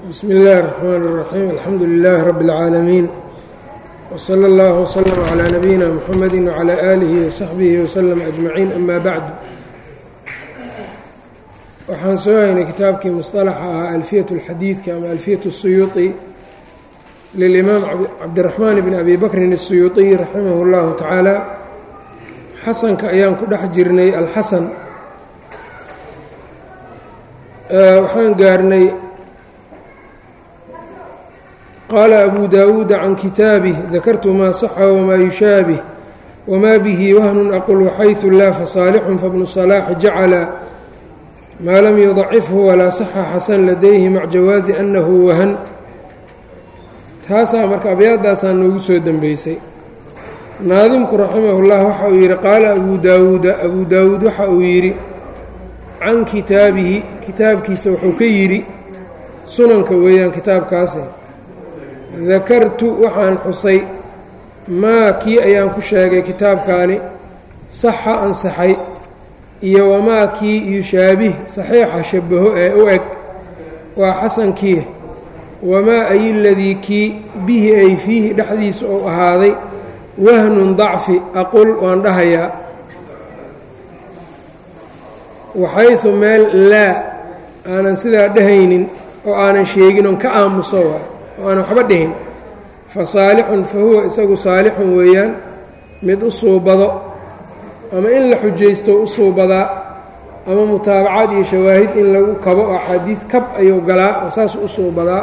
bsmi اllahi الرحmn الرaxيim alxamdu لilaahi rab اlcaalamiin wslى اllah wslm عlى nabiyina mxamedi wعlى alihi وsaxbihi wslm ajmaciin ama bacdu waxaan soo haynay kitaabkii musطalaxa ahaa alfiyaة اlxadiidka ama alfiyaة الsuyuuطi lilimaam cabdiraxmaan bn abi bakrin الsuyuuطiy raximah اllahu tacaala xasanka ayaan ku dhex jirnay alxasan waxaan gaarnay qaala abu daawuuda can kitaabih dakartu maa saxa wamaa yushaabih wamaa bihi wahnun aqul waxayثu laa fasaalixun fabnu salaaxi jacala maa lam yudacifhu walaa saxa xasan ladayhi mac jawaazi annahu wahan taasaa marka abyaadaasaa noogu soo dembeysay naadimku raximahullah waxa uu yidhi qaala abu daawuuda abu daawuud waxa uu yidhi can kitaabihi kitaabkiisa wuxuu ka yidhi sunanka weeyaan kitaabkaasi dakartu waxaan xusay maa kii ayaan ku sheegay kitaabkaani saxa ansaxay iyo wamaa kii yushaabih saxiixa shabaho ee u eg waa xasankii wamaa ay ladii kii bihi ay fiihi dhexdiisa uu ahaaday wahnun dacfi aqul waan dhahayaa waxaysu meel laa aanan sidaa dhahaynin oo aanan sheegin oon ka aamuso waa oo aanan waxba dhihin fa saalixun fa huwa isagu saalixun weeyaan mid u suubado ama in la xujaysto u suubadaa ama mutaabacaad iyo shawaahid in lagu kabo oo axaadiid kab ayuu galaa oo saas u suubadaa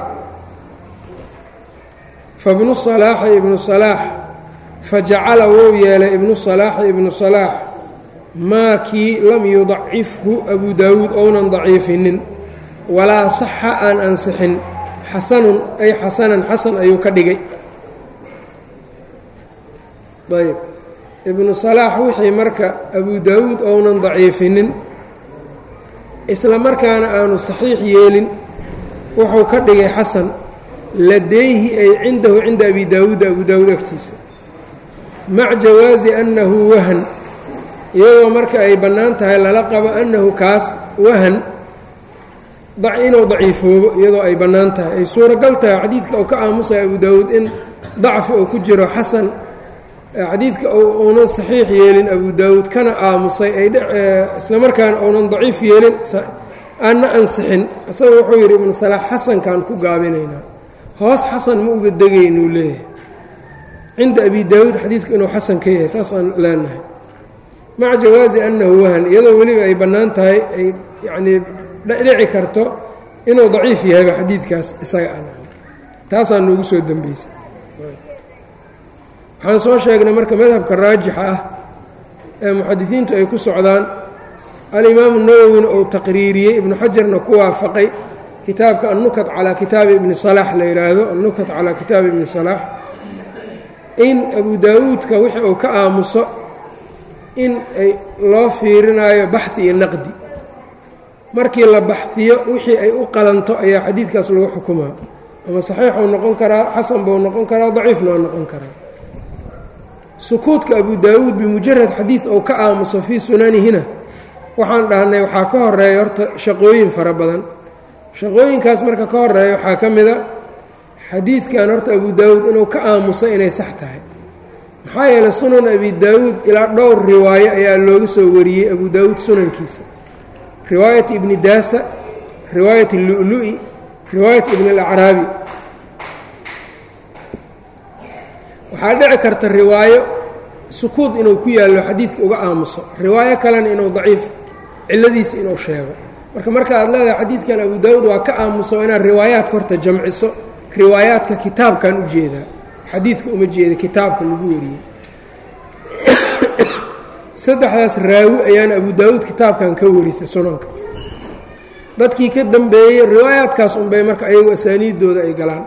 fa bnu salaaxi ibnu salaax fa jacala wou yeelay ibnu salaaxi ibnu salaax maa kii lam yudacifhu abu daawuud ounan daciifinin walaa saxa aan ansixin xasanun ay xasanan xasan ayuu ka dhigay ayb ibnu salaax wixii marka abu daawuud ounan daciifinin isla markaana aanu saxiix yeelin wuxuu ka dhigay xasan ladayhi ay cindahu cinda abi daawuuda abu daawuud agtiisa mac jawaazi annahu wahan iyadoo marka ay bannaan tahay lala qabo annahu kaas wahan inuu daciifoobo iyadoo ay bannaan tahay ay suuragal tahay xadiidka uu ka aamusaya abu daawuud in dacfi uu ku jiro xasan xadiidka uunan saxiix yeelin abu daawuud kana aamusay ay isla markaana uunan daciif yeelin aanna ansixin isaga wuxuu yidhi ibnu salaax xasankaan ku gaabinaynaa hoos xasan ma uga degaynuu leeyahay cinda abi daawuud xadiidku inuu xasan ka yahay saasaan leenahay maca jawaazi annahu wahan iyadoo weliba ay bannaan tahay ay yacnii dhici karto inuu daciif yahayba xadiidkaas isaga an taasaa noogu soo dembeysay waxaan soo sheegnay marka madhabka raajixa ah ee muxadisiintu ay ku socdaan alimaamu nawowina uu taqriiriyey ibnu xajarna ku waafaqay kitaabka annukat calaa kitaabi ibni salaax la yidhaahdo annukat calaa kitaabi ibni salaax in abu daawuudka wixii uu ka aamuso in ay loo fiirinaayo baxi iyo naqdi markii la baxhiyo wixii ay u qalanto ayaa xadiidkaas lagu xukumaa ama saxiixuu noqon karaa xasan buu noqon karaa daciifna waa noqon karaa sukuudka abu daawuud bimujarad xadiid ou ka aamuso fii sunanihina waxaan dhahnay waxaa ka horeeya horta shaqooyin fara badan shaqooyinkaas marka ka horeeya waxaa ka mida xadiidkan horta abu daawuud inuu ka aamuso inay sax tahay maxaa yeeley sunan abi daawuud ilaa dhowr riwaayo ayaa looga soo wariyey abu daawuud sunankiisa riwaayat ibni daasa riwaayat اllu'lu'i riwaayat ibn اlacraabi waxaa dhici karta riwaayo sukuud inuu ku yaallo xadiidka uga aamuso riwaayo kalena inuu daciif cilladiisa inuu sheego marka marka aad leedahay xadiidkan abu daawuud waa ka aamuso inaad riwaayaadka horta jamciso riwaayaadka kitaabkan u jeedaa xadiidka uma jeeda kitaabka lagu wariyey saddexdaas raawi ayaan abu daawuud kitaabkan ka warisay sunanka dadkii ka dambeeyey riwaayaadkaas unbay marka ayagu asaaniiddooda ay galaan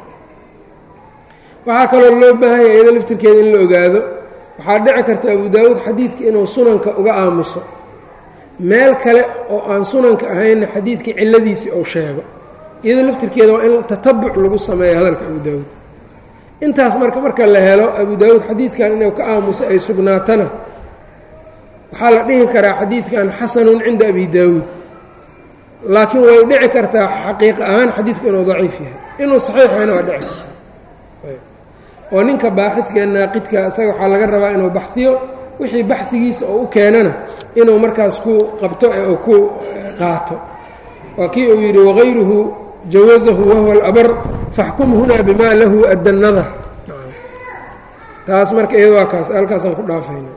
waxaa kaloo loo baahanya iyado laftirkeeda in la ogaado waxaa dhici karta abu daawuud xadiidka inuu sunanka uga aamuso meel kale oo aan sunanka ahaynna xadiidkii cilladiisii uu sheego iyadoo laftirkeeda waa in tatabuc lagu sameeyo hadalka abu daawuud intaas marka marka la helo abu daawuud xadiidkan inuu ka aamuso ay sugnaatana waxaa la dhihi karaa xadiidkan xasanun cinda abi daawuud laakiin way dhici kartaa xaqiiq ahaan xadiidku inuu daciif yahay inuu saxiix yahayna waa dhici karta oo ninka baaxidka ee naaqidka isaga waxaa laga rabaa inuu baxhiyo wixii baxhigiisa oo u keenana inuu markaas ku qabto ee uu ku qaato waa kii uu yidhi wagayruhu jawazahu wahuwa alabar faxkum hunaa bima lahu adda nadar taas marka iyada waa kaas halkaasaan ku dhaafayna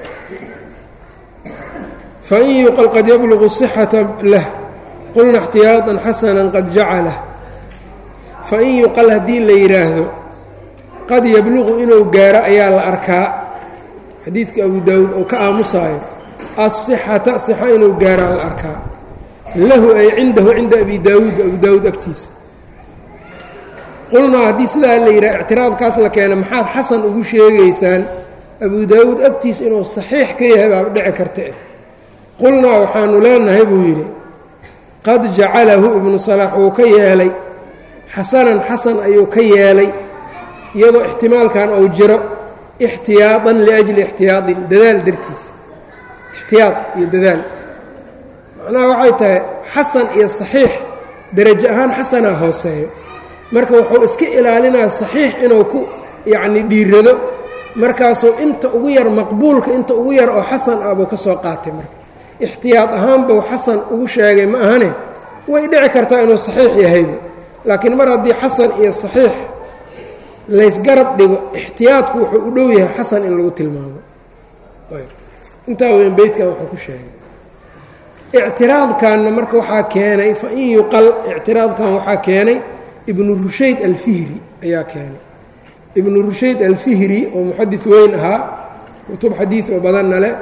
fain yuqal qad yablugu صixata lah qulna اxtiyaaطan xasana qad jacalah fain yuqal haddii la yidhaahdo qad yabluqu inuu gaaro ayaa la arkaa xadiidka abu daawuud oo ka aamusaayo asixata sixa inuu gaaraa la arkaa lahu ay cindahu cinda abi daawuud abu daawuud agtiisa qulnaa haddii sidaa la yidhaha ictiraadkaas la keena maxaad xasan ugu sheegaysaan abu daawuud agtiisa inuu saxiix ka yahay baaba dhici karta eh qulnaa waxaanu leenahay buu yidhi qad jacalahu ibnu salaax wuu ka yeelay xasanan xasan ayuu ka yeelay iyadoo ixtimaalkan uu jiro ixtiyaaطan liajli ixtiyaadin dadaal dartiis ixtiyaad iyo dadaal macnaha waxay tahay xasan iyo saxiix derajo ahaan xasanaa hooseeyo marka wuxuu iska ilaalinaa saxiix inuu ku yacni dhiirado markaasuu inta ugu yar maqbuulka inta ugu yar oo xasan ah buu ka soo qaatay marka ixtiyaad ahaan buu xasan ugu sheegay ma ahane way dhici kartaa inuu saxiix yahayba laakiin mar haddii xasan iyo saxiix laysgarab dhigo ixtiyaadku wuxuu u dhow yahay xasan in lagu tilmaamo intaa weyn beytkan wuxuu ku sheegay ictiraadkanna marka waxaa keenay fa in yuqal ictiraadkan waxaa keenay ibnu rushayd alfihri ayaa keenay ibnu rushayd alfihri oo muxadid weyn ahaa kutub xadiid oo badanna leh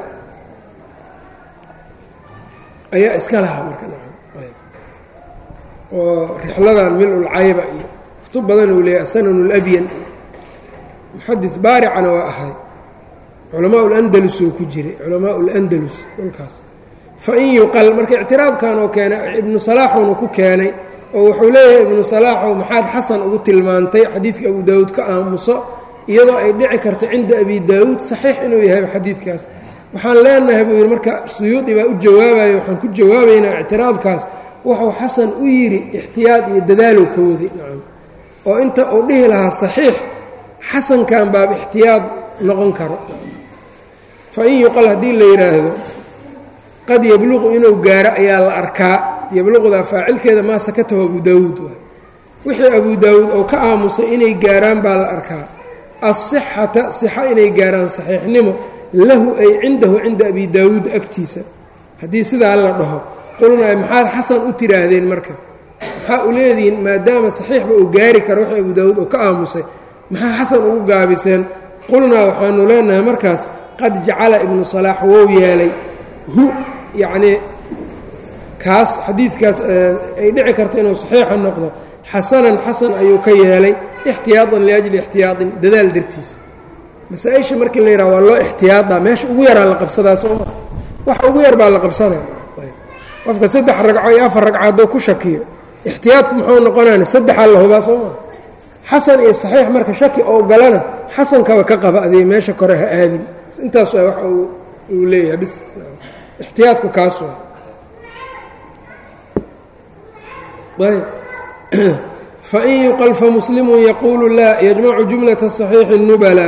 ayaa iska lahaa marka oo rixladan mil-ulcayba iyo kutub badan uu leeyahy asanan اlabyan iyo muxadid baaricana waa ahay culamaa اlandalus oo ku jiray culamaa اlandalus dhulkaas fain yuqal marka ictiraadkan oo keenay ibnu salaaxuna ku keenay oo wuxuu leeyahay ibnu salaaxow maxaad xasan ugu tilmaantay xadiidka abu daawuud ka aamuso iyadoo ay dhici karto cinda abi daawuud saxiix inuu yahay xadiidkaas waxaan leenahay buu yidhi marka suyuudi baa u jawaabayo waxaan ku jawaabaynaa ictiraadkaas wuxuu xasan u yidhi ixtiyaad iyo dadaalow ka waday nacam oo inta uu dhihi lahaa saxiix xasankan baaba ixtiyaad noqon karo fa in yuqal haddii la yidhaahdo qad yabluqu inuu gaaro ayaa la arkaa yabluqdaa faacilkeeda maa sakatahu abu daawuud waay wixii abu daawuud oo ka aamusay inay gaaraan baa la arkaa asixata sixa inay gaaraan saxiixnimo lahu ay cindahu cinda abi daawuud agtiisa haddii sidaa la dhaho qulnaa maxaad xasan u tidhaahdeen marka maxaa u leedihiin maadaama saxiixba uu gaari karo wixii abu daawuud oo ka aamusay maxaa xasan ugu gaabiseen qulnaa waxaanu leenahay markaas qad jacala ibnu salaax wou yeelay hu yacnii kaas xadiidkaas ay dhici karto inuu saxiixa noqdo xasanan xasan ayuu ka yeelay ixtiyaaطan liajli ixtiyaaطin dadaal dartiis masaa-isha markii la yidhaha waa loo ixtiyaadaa meesha ugu yaraa la qabsadaa sooma waxa ugu yar baa la qabsanaya qofka saddex ragco iyo afar ragco hadduu ku shakiyo ixtiyaadku muxuu noqonayna saddexaa la hubaa sooma xasan iyo saxiix marka shaki oo galana xasankaba ka qaba adii meesha kore ha aadin intaas waa wax uu leeyahay bis ixtiyaadku kaas waa fain yuqal famuslimu yaquulu laa yajmacu jumlata صaxiixi الnubala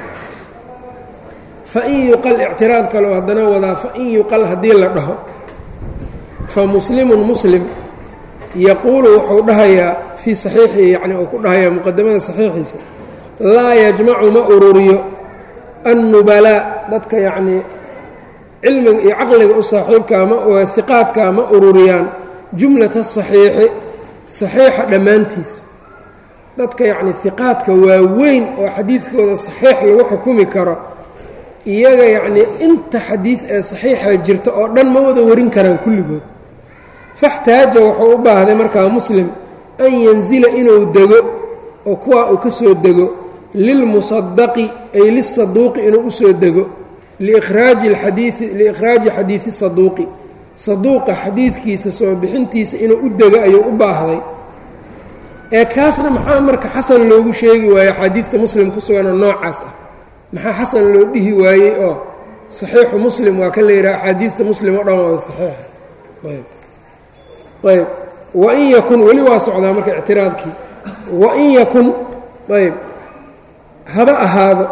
fain yuqal ictiraad kaleo haddana wadaa fain yuqal haddii la dhaho famuslimun muslim yaquulu wuxuu dhahayaa fii saxiixihi yacni uu ku dhahayaa muqadamada saxiixiisa laa yajmacu ma ururiyo annubalaa dadka yacnii cilmiga iyo caqliga u saaxiibkaa ma hiqaadkaa ma ururiyaan jumlata saxiixi saxiixa dhammaantiis dadka yacni hiqaadka waaweyn oo xadiidkooda saxiix lagu xukumi karo iyaga yacnii inta xadiid ee saxiixa jirta oo dhan ma wada warin karaan kulligood faxtaaja wuxuu u baahday markaa muslim an yanzila inuu dego oo kuwaa uu ka soo dego lilmusadaqi ay lisaduuqi inuu usoo dego liikhraaji alxadiidi liikhraaji xadiidi saduuqi saduuqa xadiidkiisa soo bixintiisa inuu u dego ayuu u baahday ee kaasna maxaa marka xasan loogu sheegi waaye xadiidka muslim ku suganoo noocaas ah maxaa xasan loo dhihi waayey oo saxiixu muslim waa ka la yidhaha axaadiidta muslim oo dhan wada saxiixa ayb wain yakun weli waa socdaa marka ictiraadkii wain yakun ayb haba ahaado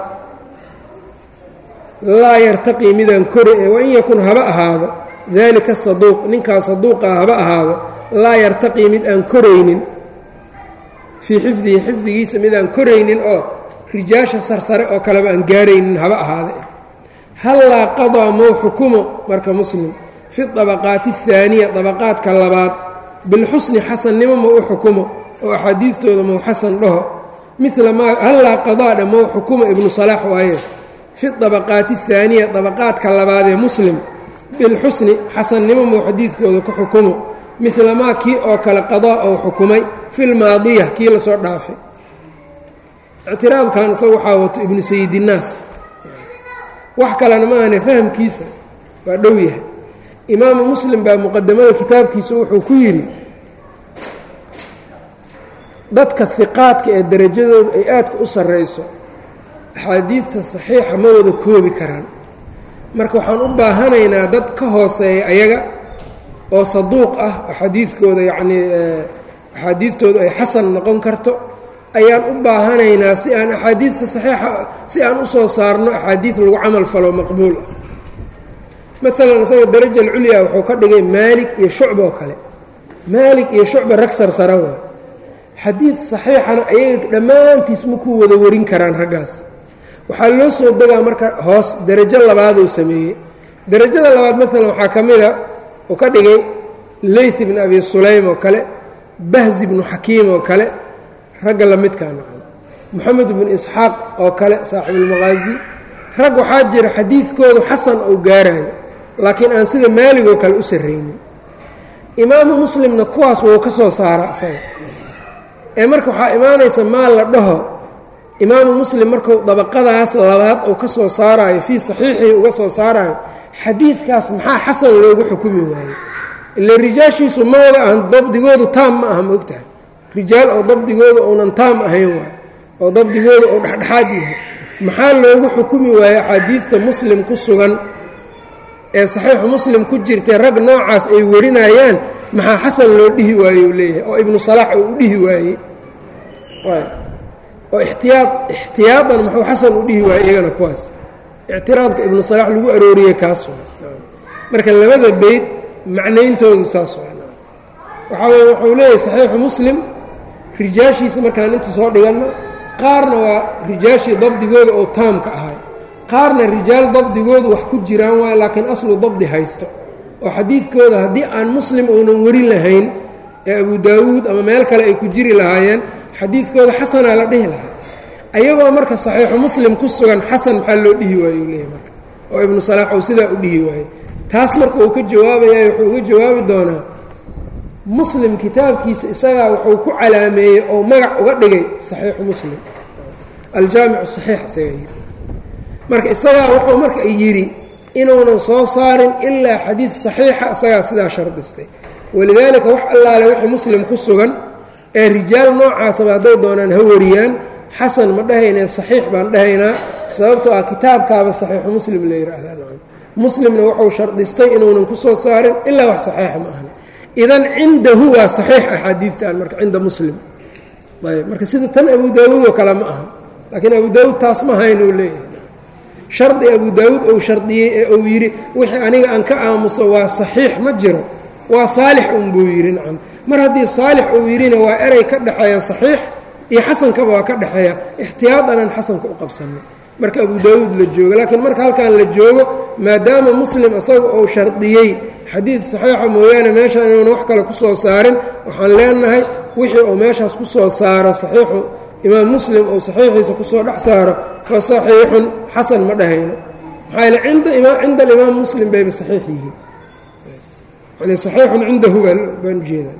laa yartaqii midaan kore wain yakun haba ahaado daalika saduuq ninkaa saduuqaa haba ahaado laa yartaqii mid aan koraynin fii xifdihi xifdigiisa mid aan koraynin oo rijaasha sarsare oo kaleba aan gaaraynin haba ahaada hallaa qadaa mow xukumo marka muslim fi dabaqaati ahaaniya dabaqaadka labaad bilxusni xasannimo ma u xukumo oo axaadiidtooda mow xasan dhaho mila maa hallaa qadaadha mow xukumo ibnu salaax waaye fi dabaqaati ahaaniya dabaqaadka labaadee muslim bilxusni xasannimo mow xadiidkooda ku xukumo mila maa kii oo kale qadaa ou xukumay fi lmaadiya kii lasoo dhaafay ictiraadkan isaga waxaa wato ibnu sayidinnaas wax kalena ma ahne fahamkiisa waa dhow yahay imaamu muslim baa muqadamada kitaabkiisa wuxuu ku yidhi dadka hiqaadka ee derajadooda ay aadka u sarrayso axaadiidta saxiixa ma wada koobi karaan marka waxaan u baahanaynaa dad ka hooseeya ayaga oo saduuq ah axaadiidkooda yacnii axaadiidtoodu ay xasan noqon karto ayaan u baahanaynaa si aan axaadiidta saxiixa si aan u soo saarno axaadiid lagu camal falo maqbuul ah maalan isaga daraja alculyaa wuxuu ka dhigay maalik iyo shucba oo kale maalik iyo shucba rag sarsara waa xadiid saxiixana ayaga dhammaantiis makuu wada warin karaan raggaas waxaa loo soo degaa marka hoos derajo labaaduu sameeyey derajada labaad maalan waxaa ka mida uu ka dhigay leyth ibn abi sulaym oo kale bahzi ibnu xakiim oo kale ragga la midkaa noqon moxamed ibnu isxaaq oo kale saaxiibulmaqaasi rag waxaa jira xadiidkoodu xasan uu gaarayo laakiin aan sida maalig oo kale u sarraynin imaamu muslimna kuwaas wuu ka soo saaraa isaga ee marka waxaa imaanaysa maal la dhaho imaamu muslim markuu dabaqadaas labaad uu ka soo saaraayo fii saxiixii uga soo saaraayo xadiidkaas maxaa xasan loogu xukumi waaye ila rijaashiisu ma wada ahan dabdigoodu taam ma aha ma ogtahay rijaal oo dabdigooda uunan taam ahayn waay oo dabdigooda uu dhexdhexaad yahay maxaa loogu xukumi waaye axaadiidta muslim ku sugan ee saxiixu muslim ku jirtay rag noocaas ay warinayaan maxaa xasan loo dhihi waaye uu leeyahay oo ibnu salaax uu u dhihi waayey oo ixtiyaad ixtiyaadan muxuu xasan u dhihi waayey iyagana kuwaas ictiraadka ibnu salaax lagu arooriyey kaas marka labada beyd macnayntoodu saas waxaa weye wuxuu leeyahay saxiixu muslim rijaashiisa markaan inta soo dhiganno qaarna waa rijaashii dabdigooda oo taamka ahay qaarna rijaal dabdigoodu wax ku jiraan waayo laakiin aslu dabdi haysto oo xadiidkooda haddii aan muslim uunan warin lahayn ee abu daawuud ama meel kale ay ku jiri lahaayeen xadiidkooda xasanaa la dhihi lahaa ayagoo marka saxiixu muslim ku sugan xasan maxaa loo dhihi waaye uu leeyahy marka oo ibnu salaax uu sidaa u dhihi waayey taas marka uu ka jawaabayaa wuxuu uga jawaabi doonaa muslim kitaabkiisa isagaa wuxuu ku calaameeyey oo magac uga dhigay saxiixu muslim aljaamicu saxiix isagaa yidhi marka isagaa wuxuu marka yidhi inuunan soo saarin ilaa xadiid saxiixa isagaa sidaa shardistay walidaalika wax allaale wixii muslim ku sugan ee rijaal noocaasaba hadday doonaan ha wariyaan xasan ma dhahaynee saxiix baan dhahaynaa sababtoo ah kitaabkaaba saxiixu muslim la yidhaahdaa muslimna wuxuu shardistay inuunan ku soo saarin ilaa wax saxiixa ma ahna idan cindahu waa saxiix axaadiidtan marka cinda muslim ayb marka sida tan abu daawuud oo kale ma aha laakiin abu daawuud taas ma hayn uu leeyahay shardi abu daawuud uu shardiyey ee uu yidhi wixii aniga aan ka aamuso waa saxiix ma jiro waa saalix un buu yidhi nacam mar haddii saalix uu yidhina waa erey ka dhexeeya saxiix iyo xasankaba waa ka dhexeeya ixtiyaadan aan xasanka u qabsanay marka abu daawuud la joogo laakiin marka halkan la joogo maadaama muslim isaga uu shardiyey xadiid saxiixa mooyaane meeshaan inuuna wax kale ku soo saarin waxaan leenahay wixii uu meeshaas ku soo saaro saxiixu imaam muslim uu saxiixiisa kusoo dhex saaro fa saxiixun xasan ma dhahayno maxaa yaele cinda cinda alimaam muslim bayba saxiix yihiin yani saxiixun cindahu baan ujeedaa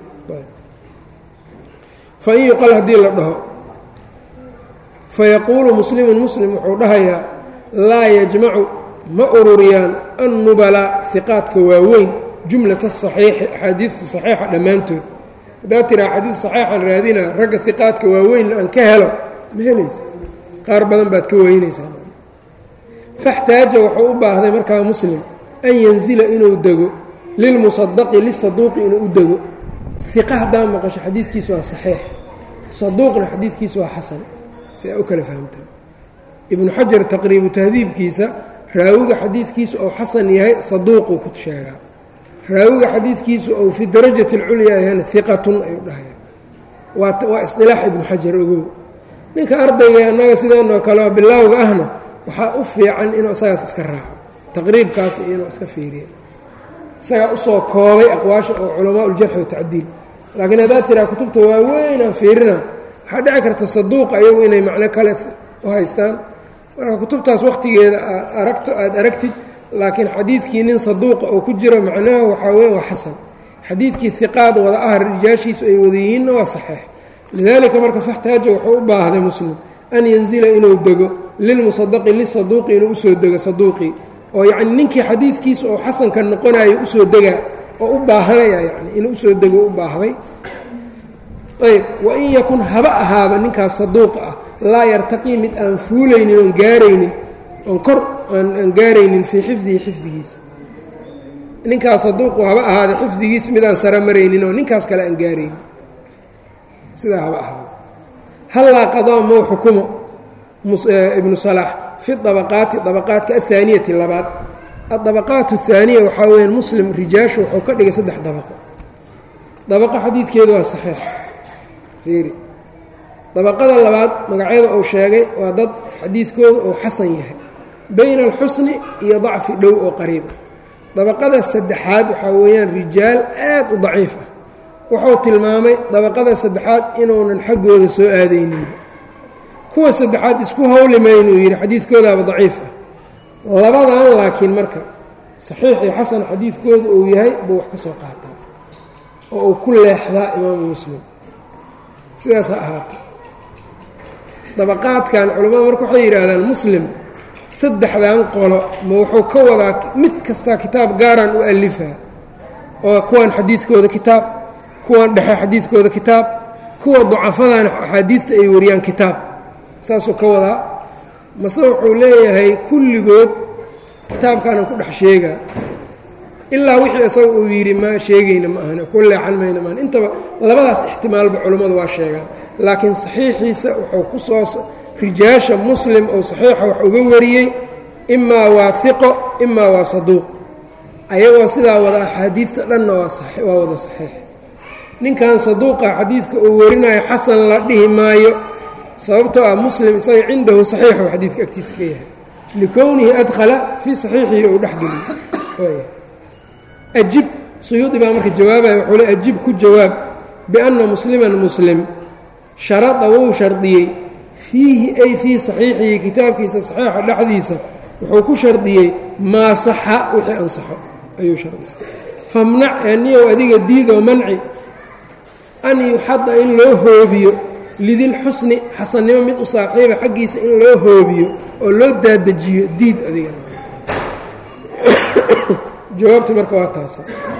fain yuqal haddii la dhaho fayaquulu muslimun muslim wuxuu dhahayaa laa yajmacu ma ururiyaan annubalaa hiqaadka waaweyn jumlata asaxiixi axaadiidta saxiixa dhammaantood haddaad tiraa xadiid saxiixan raadina ragga hiqaadka waaweynna aan ka helo ma helaysa qaar badan baad ka weynaysaa faxtaaja wuxuu u baahday markaa muslim an yanzila inuu dego lilmusadaqi lisaduuqi inuu u dego iqa haddaa maqasho xadiidkiisu waa saxiix saduuqna xadiidkiisu waa xasan si ay u kala fahamtaan ibnu xajar taqriibu tahdiibkiisa raawiga xadiidkiisu ou xasan yahay saduuquu ku sheegaa raawiga xadiidkiisu ou fi darajati اlculyaa yahayna iqatun ayuu dhahaya waa isilaax ibnu xajar ogow ninka ardayga annaga sideenoo kale bilaawga ahna waxaa u fiican inuu isagaas iska raaco taqriibkaas iyo inuu iska fiiriya isagaa usoo koobay aqwaasha oo culamaa uljarxi watacdiil laakiin haddaad tiraa kutubta waaweynaan fiirina waxaa dhici karta saduuqa iyagu inay macno kale u haystaan marka kutubtaas wakhtigeeda aad aragto aada aragtid laakiin xadiidkii nin saduuqa oo ku jiro macnaha waxaa weya waa xasan xadiidkii hiqaad wada ah rijaashiisu ay wada yihiinna waa saxiix lidaalika marka faxtaaja wuxuu u baahday muslim an yanzila inuu dego lilmusadaqi lisaduuqi inuu usoo dego saduuqii oo yacni ninkii xadiidkiisa oo xasanka noqonayo usoo degaa oo u baahanaya yani inuu usoo dego u baahday ayb wain yakun haba ahaaba ninkaas saduuqa ah laa yartaqii mid aan fuulaynin oon gaaraynin oon kor aan gaaraynin fii xifdihi xifdigiisa ninkaas saduuqu haba ahaada xifdigiisa mid aan sara maraynin oo ninkaas kale aan gaaraynin sidaa haba ahaada hallaa qadaa mow xukumo ibnu salaax fi dabaqaati dabaqaatka ahaaniyati labaad adabaqaat ahaaniya waxaa weyaan muslim rijaashu wuxuu ka dhigay saddex dabaqo dabaqo xadiidkeedu waa saxiix fiiri dabaqada labaad magacyada uu sheegay waa dad xadiidkooda uu xasan yahay bayna alxusni iyo dacfi dhow oo qariib ah dabaqada saddexaad waxaa weeyaan rijaal aad u daciif ah wuxuu tilmaamay dabaqada saddexaad inuunan xaggooda soo aadaynin kuwa saddexaad isku hawlimay inuu yidhi xadiidkoodaaba daciif ah labadan laakiin marka saxiix iyo xasan xadiidkooda uu yahay buu wax ka soo qaataa oo uu ku leexdaa imaamu muslim sidaas ha ahaato dabaqaadkan culimmadu marka waxay yidhaahdaan muslim saddexdan qolo ma wuxuu ka wadaa mid kastaa kitaab gaaraan u alifaa oo kuwan xadiidkooda kitaab kuwan dhexe xadiidkooda kitaab kuwa ducafadan axaadiidta ay wariyaan kitaab saasuu ka wadaa mase wuxuu leeyahay kulligood kitaabkaanan ku dhex sheegaa ilaa wixii isaga uu yidhi ma sheegayna ma ahane ku leexan mayna maahan intaba labadaas ixtimaalba culammadu waa sheegaan laakiin saxiixiisa wuxuu ku soo rijaasha muslim oo saxiixa wax uga wariyey imaa waa hiqo imaa waa saduuq ayagoo sidaa wada axaadiidta dhanna waa wada saxiix ninkan saduuqa xadiidka uu warinayo xasan la dhihi maayo sababtoo ah muslim isaga cindahu saxiixu xadiidka agtiisa ka yahay likownihi adkhala fii saxiixihi uu dhexgeliy ajib suyuudi baa marka jawaabaya wuxuu le ajib ku jawaab bianna musliman muslim sharada wuu shardiyey fiihi ay fii saxiixihi kitaabkiisa saxiixa dhexdiisa wuxuu ku shardiyey maa saxa wixii ansaxo ayuu shardisay famnac aniyow adiga diidoo manci an yuxada in loo hoobiyo lidilxusni xasannimo mid u saaxiiba xaggiisa in loo hoobiyo oo loo daadajiyo diid adigana jawaabta marka waa taasa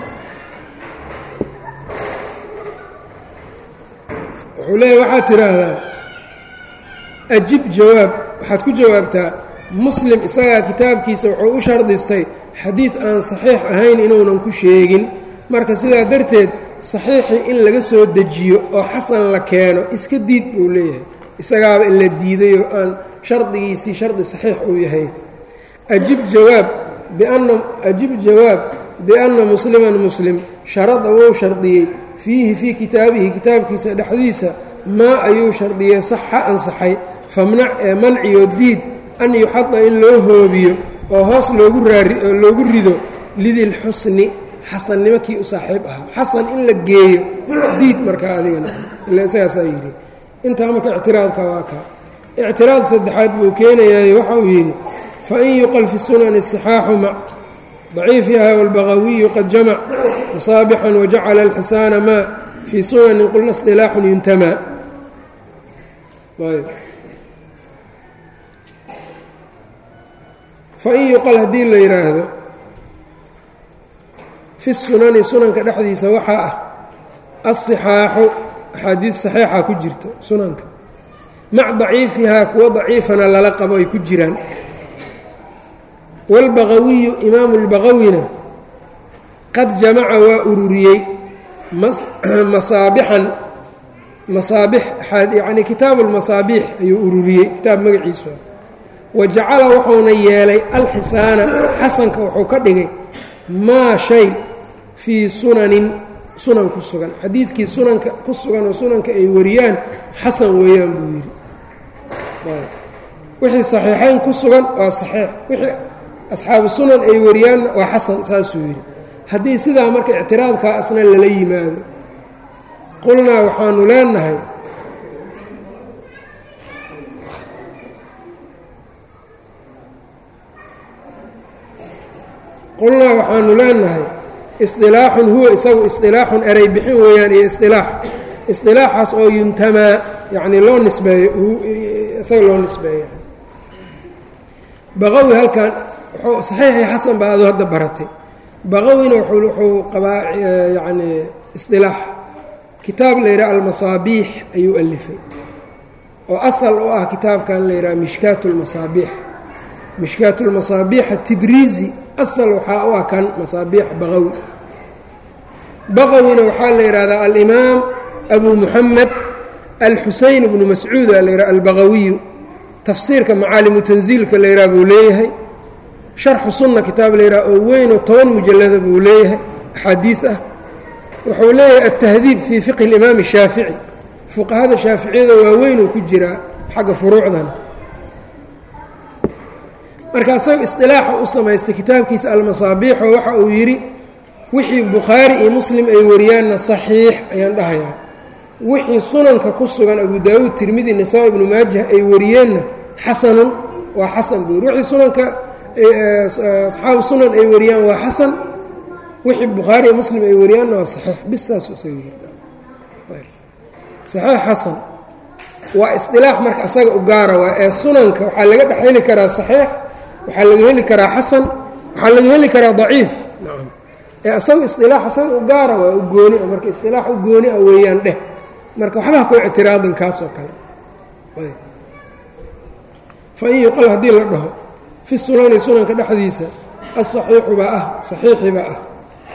wuxuu leeyahy waxaad tidhaahdaa ajib jawaab waxaad ku jawaabtaa muslim isagaa kitaabkiisa wuxuu u shardistay xadiid aan saxiix ahayn inuunan ku sheegin marka sidaa darteed saxiixii in laga soo dejiyo oo xasan la keeno iska diid buu leeyahay isagaaba in la diidayoo aan shardigiisii shardi saxiix uu yahay ajib jawaab bianna ajib jawaab bianna musliman muslim sharada wuu shardiyey fiihi fii kitaabihi kitaabkiisa dhexdiisa maa ayuu shardiyey saxa ansaxay famnac ee manciyo diid an yuxada in loo hoobiyo oo hoos loogu raari oo loogu rido lidilxusni xasannimo kii u saaxiib ahaa xasan in la geeyo diid markaa adigana ila isagaasaa yidhi intaa marka ictiraadka waa kaa ictiraad saddexaad buu keenayaaye waxa uu yidhi fain yuqal fi sunani الصixaaxu mac ضaciifiha wاlbagawiyu qad jamac musaabixan wajacala اlxisaana ma fii sunanin qulna اصطilaaxun yuntamaa ayb fain yuqal haddii la yidhaahdo fi sunani sunanka dhexdiisa waxaa ah aلصixaaxu axaadiid saxiixa ku jirto sunanka mac daciifihaa kuwo daciifana lala qabo ay ku jiraan wاlbagawiyu imaamu اlbagawina qad jamaca waa ururiyey masaabixan masaabix yani kitaabu lmasaabiix ayuu ururiyey kitaab magaciisu wa jacala wuxuuna yeelay alxisaana xasanka wuxuu ka dhigay maa shay fii sunanin sunan ku sugan xadiidkii sunanka ku sugan oo sunanka ay wariyaan xasan weeyaan buu yidhi wixii saxiixayn ku sugan waa saxiix wixii asxaabu sunan ay wariyaanna waa xasan saasuu yidhi haddii sidaa marka ictiraadkaa asna lala yimaado qulnaa waxaanu leenahay qulnaa waxaanu leenahay isdilaaxun huwa isagu isdilaaxun erey bixin weeyaan iyo isdilaax isdilaaxaas oo yuntamaa yacni loo nisbeeyo isaga loo nisbeeyo baqawi halkan wuxuu saxiixii xasan baa adoo hadda baratay baqawina wuxuu qabaa yacni isdilaax kitaab la yidhaha almasaabiix ayuu alifay oo asal u ah kitaabkan la yidhaha mishkaat lmasaabiix mishkaat lmasaabiixa tibriizi asal waxaa u ah kan masaabiix baqawi baqawina waxaa la yidhahdaa alimaam abu muxamed alxuseyn bnu mascuuda la yidhaha albaqawiyu tafsiirka macaalimu tansiilka la yidhaha buu leeyahay sharxu sunna kitaab la yidhaha oo weynoo toban mujallada buu leeyahay axaadiid ah wuxuu leeyahay altahdiib fii fiqhi اlimaam الshaafici fuqahada shaaficiyada waaweynuu ku jiraa xagga furuucdan marka asaga isdilaaxa u samaystay kitaabkiisa almasaabiixoo waxa uu yidhi wixii bukhaari iyo muslim ay wariyaanna saxiix ayaan dhahayaa wixii sunanka ku sugan abu daawuud tirmidi nisaa ibnu maajah ay wariyeenna xasanun waa xasan buu yidhi wixii sunanka asxaabu sunan ay wariyaan waa xasan wixii bukhaari iyo muslim ay wariyaanna waa saxiix bis saas isaga yidhi saxiix xasan waa isdilaax marka asaga u gaara waa ee sunanka waxaa laga dhex heli karaa saxiix waxaa laga heli karaa xasan waxaa laga heli karaa daciif nacam ee asaga isdilaax asaga u gaara waa u gooni a marka isdilaax u gooni a weeyaan dheh marka waxbaa ku ictiraadan kaas oo kale fa in yuqal haddii la dhaho fi sunani sunanka dhexdiisa asaxiixu baa ah saxiixi baa ah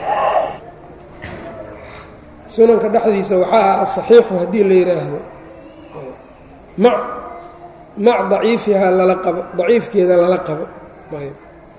sunanka dhexdiisa waxaa ah asaxiixu haddii la yidhaahdo mac mac daciifihaa lala qabo daciifkeeda lala qabo ayb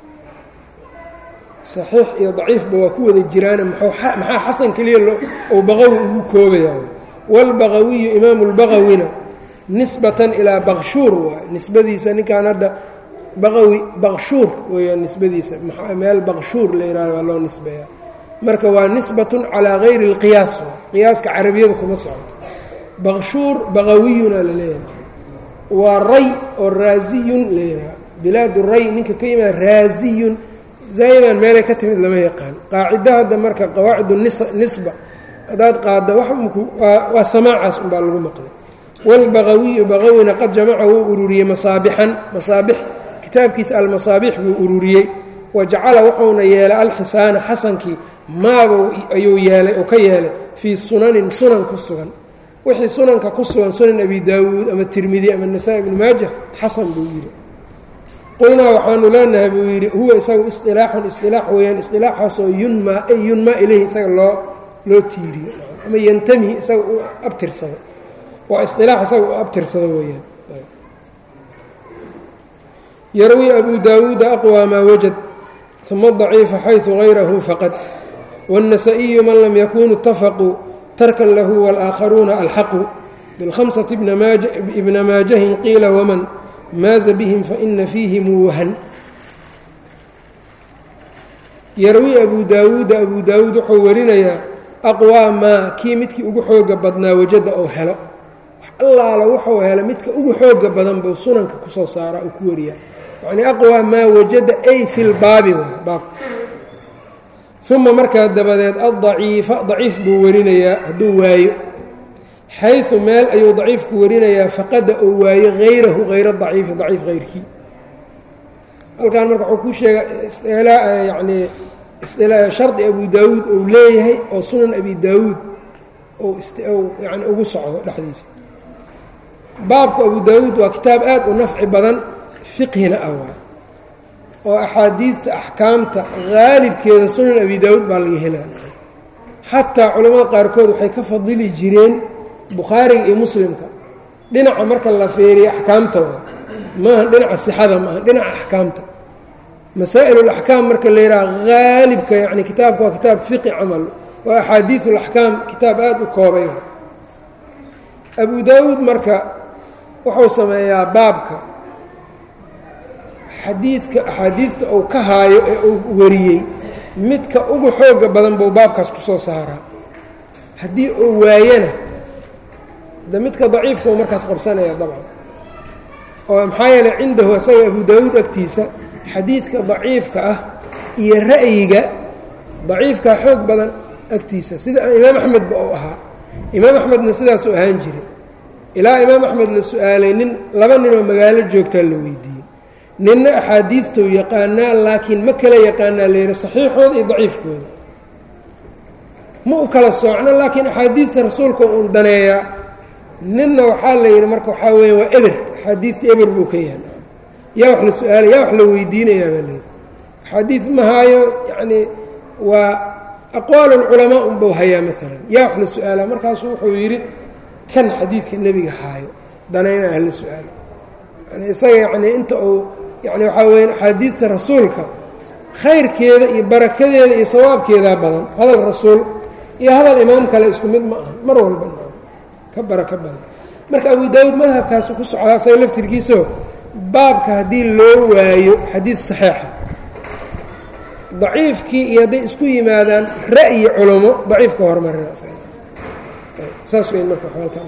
saxiix iyo daciifba waa ku wada jiraane maxaa xasan keliya ou baqawi ugu koobaya wاlbaqawiyu imaamu اlbaqawina nisbatan ilaa bakshuur waay nisbadiisa ninkan hadda baqawi bakshuur weeyaan nisbadiisa meel bakshuur la yihahdo waa loo nisbeeya marka waa nisbatun calaa gayri اlqiyaas waay qiyaaska carabiyada kuma socoto bakshuur baqawiyuna la leeyahay waa ray oo raasiyun la yidhaha bilaad ray ninka ka yimaada raasiyun zaa'idan meelay ka timid lama yaqaan qaacido hadda marka qawaacidu nisba haddaad qaadda wax mku waa samaacaas unbaa lagu maqlay wاlbaqawiyu baqawina qad jamaca wuu ururiyey masaabixan masaabix kitaabkiisa almasaabix buu ururiyey wa jacala wuxuuna yeelay alxisaana xasankii maaba ayuu yeelay oo ka yeelay fii sunanin sunan ku sugan wixii sunanka ku sugan sunan abi daawuud ama tirmidi ama nasaa ibnu maaja xasan buu yidhi qulnaa waxaanu leenahay buu yidhi huwa isagu isdilaaxun isdilaax weeyaan isdilaaxaasoo yunmaa ay yunmaa ilayhi isaga loo loo tiiriyo ama yantami isaga u abtirsado waa isdilaax isaga u abtirsado weeyaan yarwi abu daawuuda aqwى maa wajad uma daciifa xayثu غayrahu faqad wالnasaئiyu man lam yakunuu اtafaquu tarkan lahu wاlآakharuuna alxaqu biاlhamسaةi ibna maajahin qiila wman maaza bihim faina fiihim wahan yarwi abu daawuuda abu daawuud wuxuu warinayaa aqwaa maa kii midkii ugu xooga badnaa wajada ou helo wax allaala wuxuu helo midka ugu xooga badan buu sunanka kusoo saaraa uu ku wariyaa yacnii aqwaa maa wajada ay fi lbaabi baabka uma markaa dabadeed addaciifa daciif buu warinayaa hadduu waayo xayu meel ayuu daciifku warinayaa faqada ou waayo hayrahu hayra daciifi daciif hayrkii halkan marka wuxuu ku sheega yani shardi abu daawuud ou leeyahay oo sunan abi daawuud yani ugu socdo dhexdiisa baabka abu daawuud waa kitaab aad u nafci badan fiqhina ah waay oo axaadiidta axkaamta haalibkeeda sunan abi daawuud baa laga helaa xataa culamada qaarkood waxay ka fadili jireen bukhaariga iyo muslimka dhinaca marka la feeriya axkaamta maaha dhinaca sixada maaha dhinaca axkaamta masaa'ilulaxkaam marka la yidhaha haalibka yani kitaabka waa kitaab fiqi camal waa axaadiiulaxkaam kitaab aada u koobay abu daawuud marka wuxuu sameeyaa baabka xadiidka axaadiidta uu ka haayo ee uu wariyey midka ugu xooga badan buu baabkaas ku soo saaraa haddii uu waayana de midka daciifka uu markaas qabsanaya dabcan oo maxaa yeeley cindahu isaga abu daawuud agtiisa xadiidka daciifka ah iyo ra'yiga daciifkaa xoog badan agtiisa sida imaam axmedba uu ahaa imaam axmedna sidaasuu ahaan jiray ilaa imaam axmed la su-aalay nin laba ninoo magaalo joogtaa la weydiiyey ninna axaadiidtou yaqaanaa laakiin ma kala yaqaanaa layidhi saxiixooda iyo daciifkooda ma u kala soocno laakiin axaadiidta rasuulka uun daneeyaa ninna waxaa la yidhi marka waxaa weya waa eber axaadiidta eber buu ka yahay yaa wax la su-aalay yaa wax la weydiinayaa baa layidhi axaadiid ma haayo yacnii waa aqwaal ulculamaa unbuu hayaa maalan yaa wax la su-aalaa markaasu wuxuu yidhi kan xadiidka nebiga haayo danayna ah la su-aalo yani isaga yacnii inta uu yani waxaa weya axaadiidta rasuulka khayrkeeda iyo barakadeeda iyo sawaabkeedaa badan hadal rasuul iyo hadal imaam kale isku mid ma aha mar walba ka barako badan marka abu daawuud madhabkaasi ku socdaa isaga laftirkiisao baabka haddii loo waayo xadiid saxiixa daciifkii iyo hadday isku yimaadaan ra'yi culamo daciifka hormarina saas weyn marka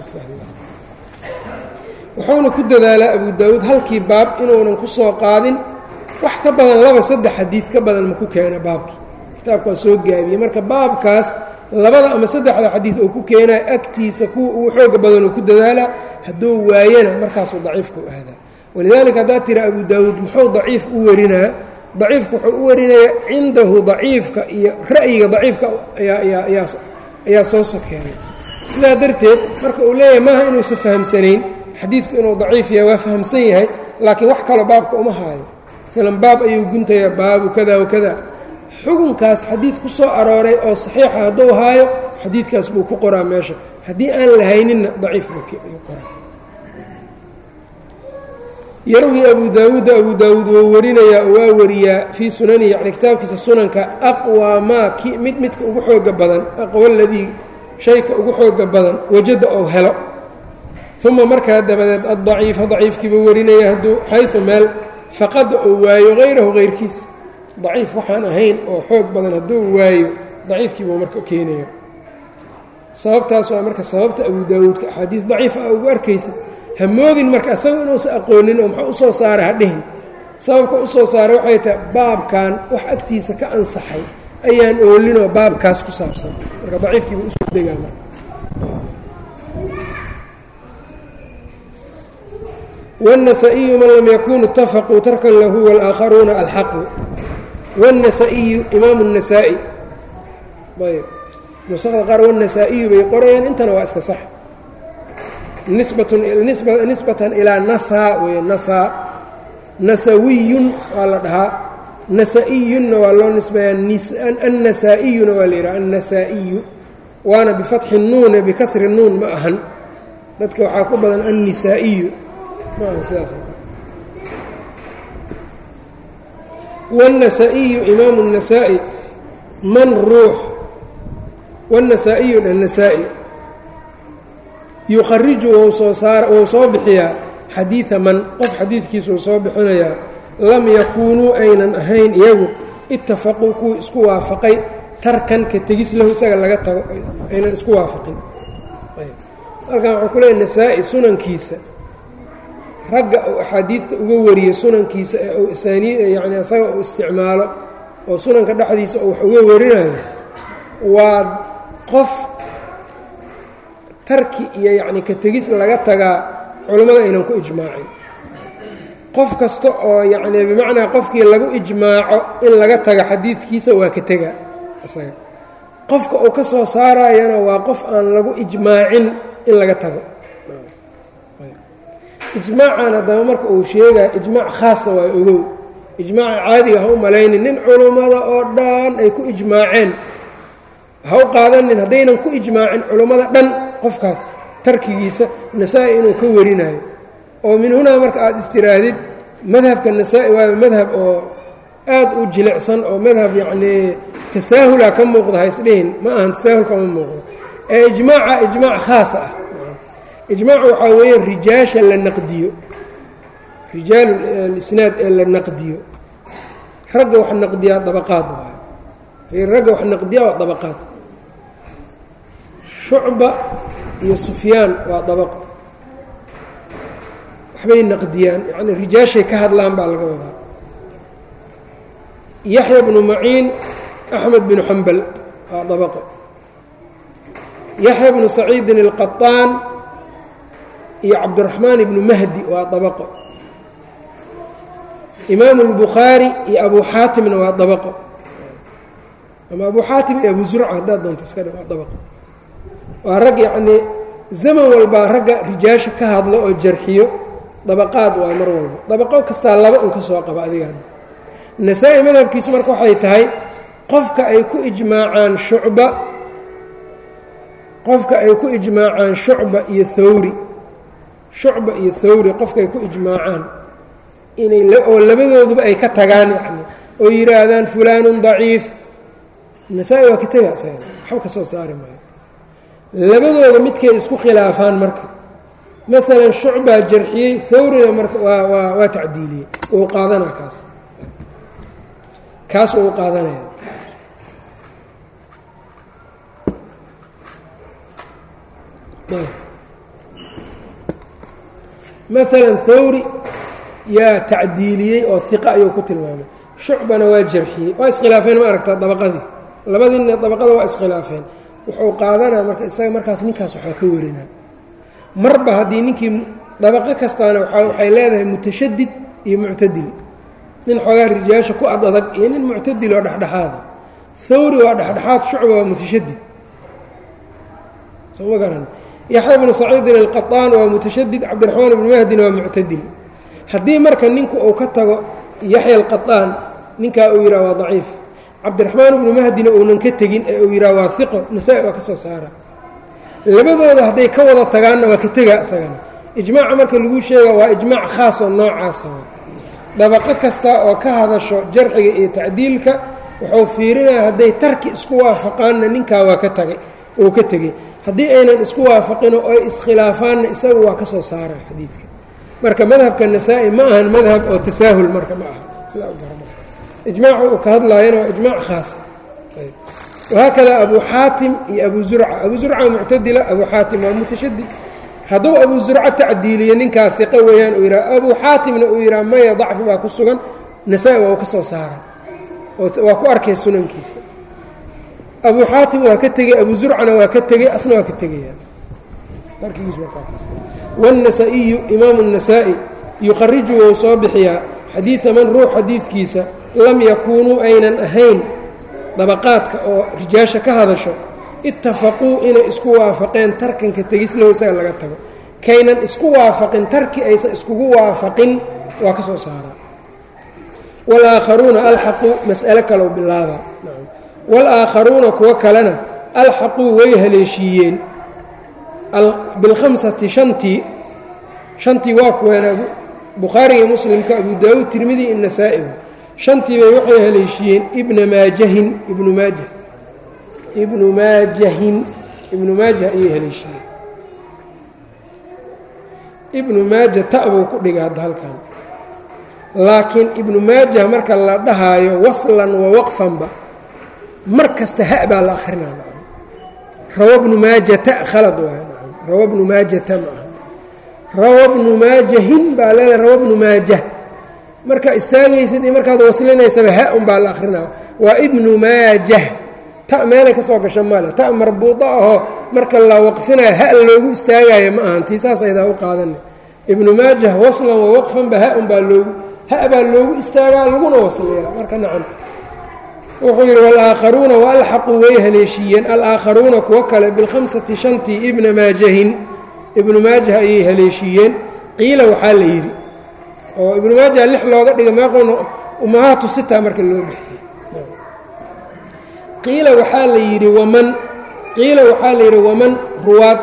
wuxuuna ku dadaalaa abu daawuud halkii baab inuunan ku soo qaadin wax ka badan laba saddex xadiid ka badan ma ku keena baabkii kitaabka waa soo gaabiyey marka baabkaas labada ama saddexda xadiid oo ku keenaya agtiisa kuwa ugu xooga badan oo ku dadaalaa hadduu waayana markaasuu daciifka u aadaa walidaalika haddaad tira abu daawuud muxuu daciif u warinaa daciifka wuxuu u warinayaa cindahu daciifka iyo ra'yiga daciifka ayaa soo sokeeya sidaa darteed marka uu leeyahay maaha inuusan fahamsanayn xadiidku inuu daciif yahay waa fahamsan yahay laakiin wax kaloo baabka uma haayo maalan baab ayuu guntayaa baabu kada wakada xukunkaas xadiid ku soo arooray oo saxiixa hadduu haayo xadiidkaas buu ku qoraa meesha haddii aan la hayninna daciif buu qoraa yarwi abu daawuuda abu daawuud wou warinayaa oo waa wariyaa fii sunanihi yani kitaabkiisa sunanka aqwaa maa ki mid midka ugu xooga badan aqwa ladii shayka ugu xooga badan wajada ou helo uma markaa dabadeed addaciifa daciifkiibuu warinaya hadduu xayu meel faqada ou waayo hayrahu hayrkiis daciif waxaan ahayn oo xoog badan hadduu waayo daciifkiibuu marka keenaya sababtaas waa marka sababta abu daawuudka axaadiis daciif ah ugu arkaysa hamoodin marka isaga inuusan aqoonin oo muxuu usoo saara hadhihin sababka usoo saaray waxay tahay baabkan wax agtiisa ka ansaxay ayaan oolinoo baabkaas ku saabsan marka daciifkiiba usoo degaa marka wالنسائiyu man lam yakunu اtafaquu tarkan lahu wاlآakharuuna alxaqu wالنasائiyu imaam النasaaئي ayb nusada qaar wالنasaaئiyu bay qorayaan intana waa iska sax nisbatan ilaa nasaa wey nasaa nasawiyun waa la dhahaa nasa-iyunna waa loo nisbeeyaa annasaa-iyuna waa la yidhaha annasaa'iyu waana bifatxi nuune bikasri nuun ma ahan dadka waxaa ku badan annisaa'iyu wاnnasaa'iyu imaamu النasaa'i man ruux wالnasaa'iyu annasaa'i yukhariju wou soo saar wou soo bixiyaa xadiida man qof xadiidkiisa uu soo bixinayaa lam yakuunuu aynan ahayn iyagu itafaquu kuwii isku waafaqay tarkan ka tegis lahu isaga laga tago aynan isku waafaqin halkan waxuu ku leeya nasaa-i sunankiisa ragga uu axaadiidta uga wariyo sunankiisa ee uu asaanii yacni isaga uu isticmaalo oo sunanka dhexdiisa uu wax uga warinayo waa qof tarki iyo yacni ka tegis laga tagaa culammada aynan ku ijmaacin qof kasta oo yacni bimacnaa qofkii lagu ijmaaco in laga taga xadiidkiisa waa ka tega isaga qofka uu ka soo saarayana waa qof aan lagu ijmaacin in laga tago ijmaacan haddaba marka uu sheegaya ijmaac khaasa waa ogow ijmaaca caadiga ha u malaynin nin culummada oo dhan ay ku ijmaaceen ha u qaadanin haddaynan ku ijmaacin culummada dhan qofkaas tarkigiisa nasaa-i inuu ka warinayo oo min hunaa marka aada istiraahdid madhabka nasaa-i waaba madhab oo aad u jilicsan oo madhab yacnii tasaahula ka muuqda ha isdhihin ma ahan tasaahul kama muuqdo ee ijmaaca ijmaac khaasa ah ijmaacu waxaa weeye rijaasha la naqdiyo rijaal lisnaad ee la naqdiyo ragga wax naqdiyaa dabaqaad waayo ragga wax naqdiyaa waa dabaqaad shucba iyo sufyaan waa dabaqo waxbay naqdiyaan yacni rijaashay ka hadlaan baa laga wadaa yaxya bnu maciin axmed binu xambal waa dabaqo yaxya bnu saciidin alqaطaan iyo cabdiraxmaan ibnu mahdi waa dabaqo imaamu اlbukhaari iyo abu xaatimna waa dabaqo ama abu xaatim iyo abu zurca haddaad doonto iska dhe waa dabaqo waa rag yacnii zaman walbaa ragga rijaasha ka hadlo oo jarxiyo dabaqaad waa mar walba dabaqo kastaa laba un ka soo qaba adiga hadda nasaa-i madhabkiisu marka waxay tahay qofka ay ku ijmaacaan shucba qofka ay ku ijmaacaan shucba iyo thawri shucba iyo thawri qofka ay ku ijmaacaan inay oo labadooduba ay ka tagaan yacni oo yidhaahdaan fulaanun daciif nasaa-i waa ka tega isaga waxba ka soo saari maayo labadooda midkay isku khilaafaan marka maalan shucbaa jarxiyey thawrina marka waa waa waa tacdiiliyey uu qaadanaa kaas kaas uu qaadanaya maalan thawri yaa tacdiiliyey oo hiqa ayuu ku tilmaamay shucbana waa jarxiyey waa iskhilaafeen ma aragtaa dabaqadii labadiina dabaqada waa iskhilaafeen wuxuu qaadanaa marka isaga markaas ninkaas waxaa ka warinaa marba haddii ninkii dabaqo kastaana waxay leedahay mutashadid iyo muctadil nin xoogaa rijaasha ku ad adag iyo nin muctadil oo dhexdhexaada thawri waa dhexdhexaad shucba waa mutashadid soo ma garan yaxya bnu saciidin alqaطaan waa mutashadid cabdiraxmaan ibnu mahdina waa muctadil haddii marka ninku uu ka tago yaxya alqaطaan ninkaa uu yidhaha waa daciif cabdiraxmaan ibnu mahdina uunan ka tegin ee uu yidhaha waa hiqo nasaa-i waa ka soo saara labadooda hadday ka wada tagaanna waa ka tegaa isagana ijmaaca marka lagu sheega waa ijmaac khaas oo noocaasa dabaqo kasta oo ka hadasho jarxiga iyo tacdiilka wuxuu fiirinaya hadday tarki isku waafaqaanna ninkaa waa ka tagay oo ka tegey haddii aynan isku waafaqino oy iskhilaafaanna isagu waa ka soo saara xadiidka marka madhabka nasaa-i ma ahan madhab oo tasaahul marka ma aha sidaa u garama ijmaacu uu ka hadlaayana waa ijmaac khaasa wahaakada abu xaatim iyo abu zurca abu zurca muctadila abu xaatim waa mutashadid hadduu abu zurca tacdiiliyo ninkaa iqo weeyaan uu yidhaha abu xaatimna uu yidhaha maya dacfi baa ku sugan nasaa-i waa u ka soo saara waa ku arkay sunankiisa abu xaatim waa ka tegey abu zurcana waa ka tegey asna waa ka tegayaan wاnasa-iyu imaamu الnasaa-i yuqariju wou soo bixiyaa xadiida man ruux xadiidkiisa lam yakuunuu aynan ahayn dabaqaadka oo rijaasha ka hadasho itafaquu inay isku waafaqeen tarkanka tegis lahu isaga laga tago kaynan isku waafaqin tarki aysan iskugu waafaqin waa ka soo saaraa wاlaakharuuna alxaquu mas'alo kalow bilaaba wاlaakharuuna kuwo kalena alxaquu way haleeshiiyeen bilkhamsati shantii shantii waa kuween bukhaariga muslimka abu daawuud tirmidi inasaa'i shantii bay waxay haleeshiiyeen ibna maajahin ibnu maajah ibnu maajahin ibnu maajah ayay haleeshiiyeen ibnu maaja ta buu ku dhigay hadda halkan laakiin ibnu maajah marka la dhahaayo waslan wa waqfanba mar kasta ha baa la akrinaa rawa bnu maajata khalad waay rawa bnu maajata ma aha rawa bnu maajahin baa leedahay rawa bnu maajah marka istaagaysid iyo markaad waslinaysaba ha un baa la akrinaa waa ibnu maajah ta meelay ka soo gasho male ta marbuudo ahoo marka la waqfinayo ha loogu istaagayo ma ahan tii saas aydaa u qaadana ibnu maajah waslan wa waqfanba ha un baa loogu ha baa loogu istaagaa laguna wasliyaa marka nacam wuxuu yidhi walaakharuuna waalxaquu way haleeshiiyeen alaakharuuna kuwo kale bilkhamsati shantii ibna maajahin ibnu maajah ayay haleeshiiyeen qiila waxaa la yidhi oo ibnu maajah lix looga dhigay meeqoona ummahaatu sitaa marka loo bixiyey qiila waxaa la yidhi waman qiila waxaa la yidhi waman ruwaad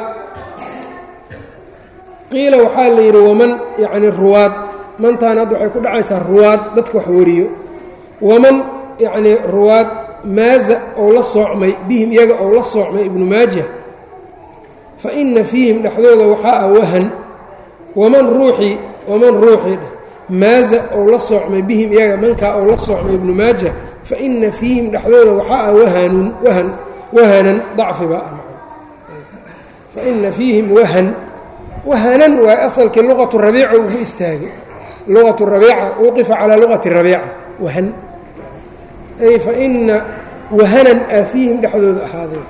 qiila waxaa la yidhi waman yacni ruwaad mantaan hadda waxay ku dhacaysaa ruwaad dadka wax wariyo waman yacnii ruwaad maaza ou la soocmay bihim iyaga ou la soocmay ibnu maaja fa inna fiihim dhexdooda waxaa ah wahan waman ruuxii waman ruuxii dheh maaza ou la soocmay bihim iyaga mankaa ou la soocmay ibnu maaja fa inna fiihim dhexdooda waxaa ah wahanun wahan wahanan dacfi baa ah fa inna fiihim wahan wahanan waa asalkii luqatu rabiica ugu istaagay luqatu rabiica wuqifa calaa luqati rabiica wahan ay fa ina wahanan aa fiihim dhexdooda ahaadeen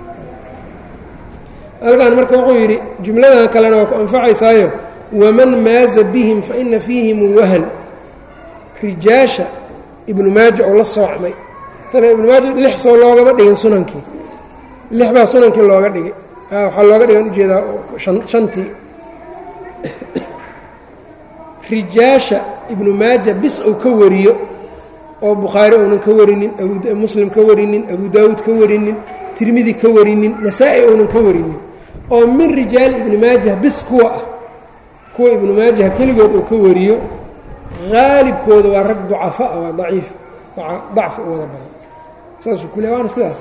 halkan marka wuxuu yidhi jumladan kalena waa ku anfacaysaayo waman maaza bihim fa ina fiihim wahan rijaasha ibnu maaja oo la soocmay maala ibnu maaja lix soo loogama dhigin sunankii lix baa sunankii looga dhigay waxaa looga dhigan ujeedaa shantii rijaasha ibnu maaja bis uu ka wariyo oo bukhaari uunan ka warinin muslim ka warinin abu daawuud ka warinin tirmidi ka warinin nasaa-i uunan ka warinin oo min rijaali ibni maajah bis kuwa ah kuwa ibnu maajah keligood uu ka wariyo haalibkooda waa rag ducafa ah waa daciif dacfi u wada badan saasuu ku le waana sidaas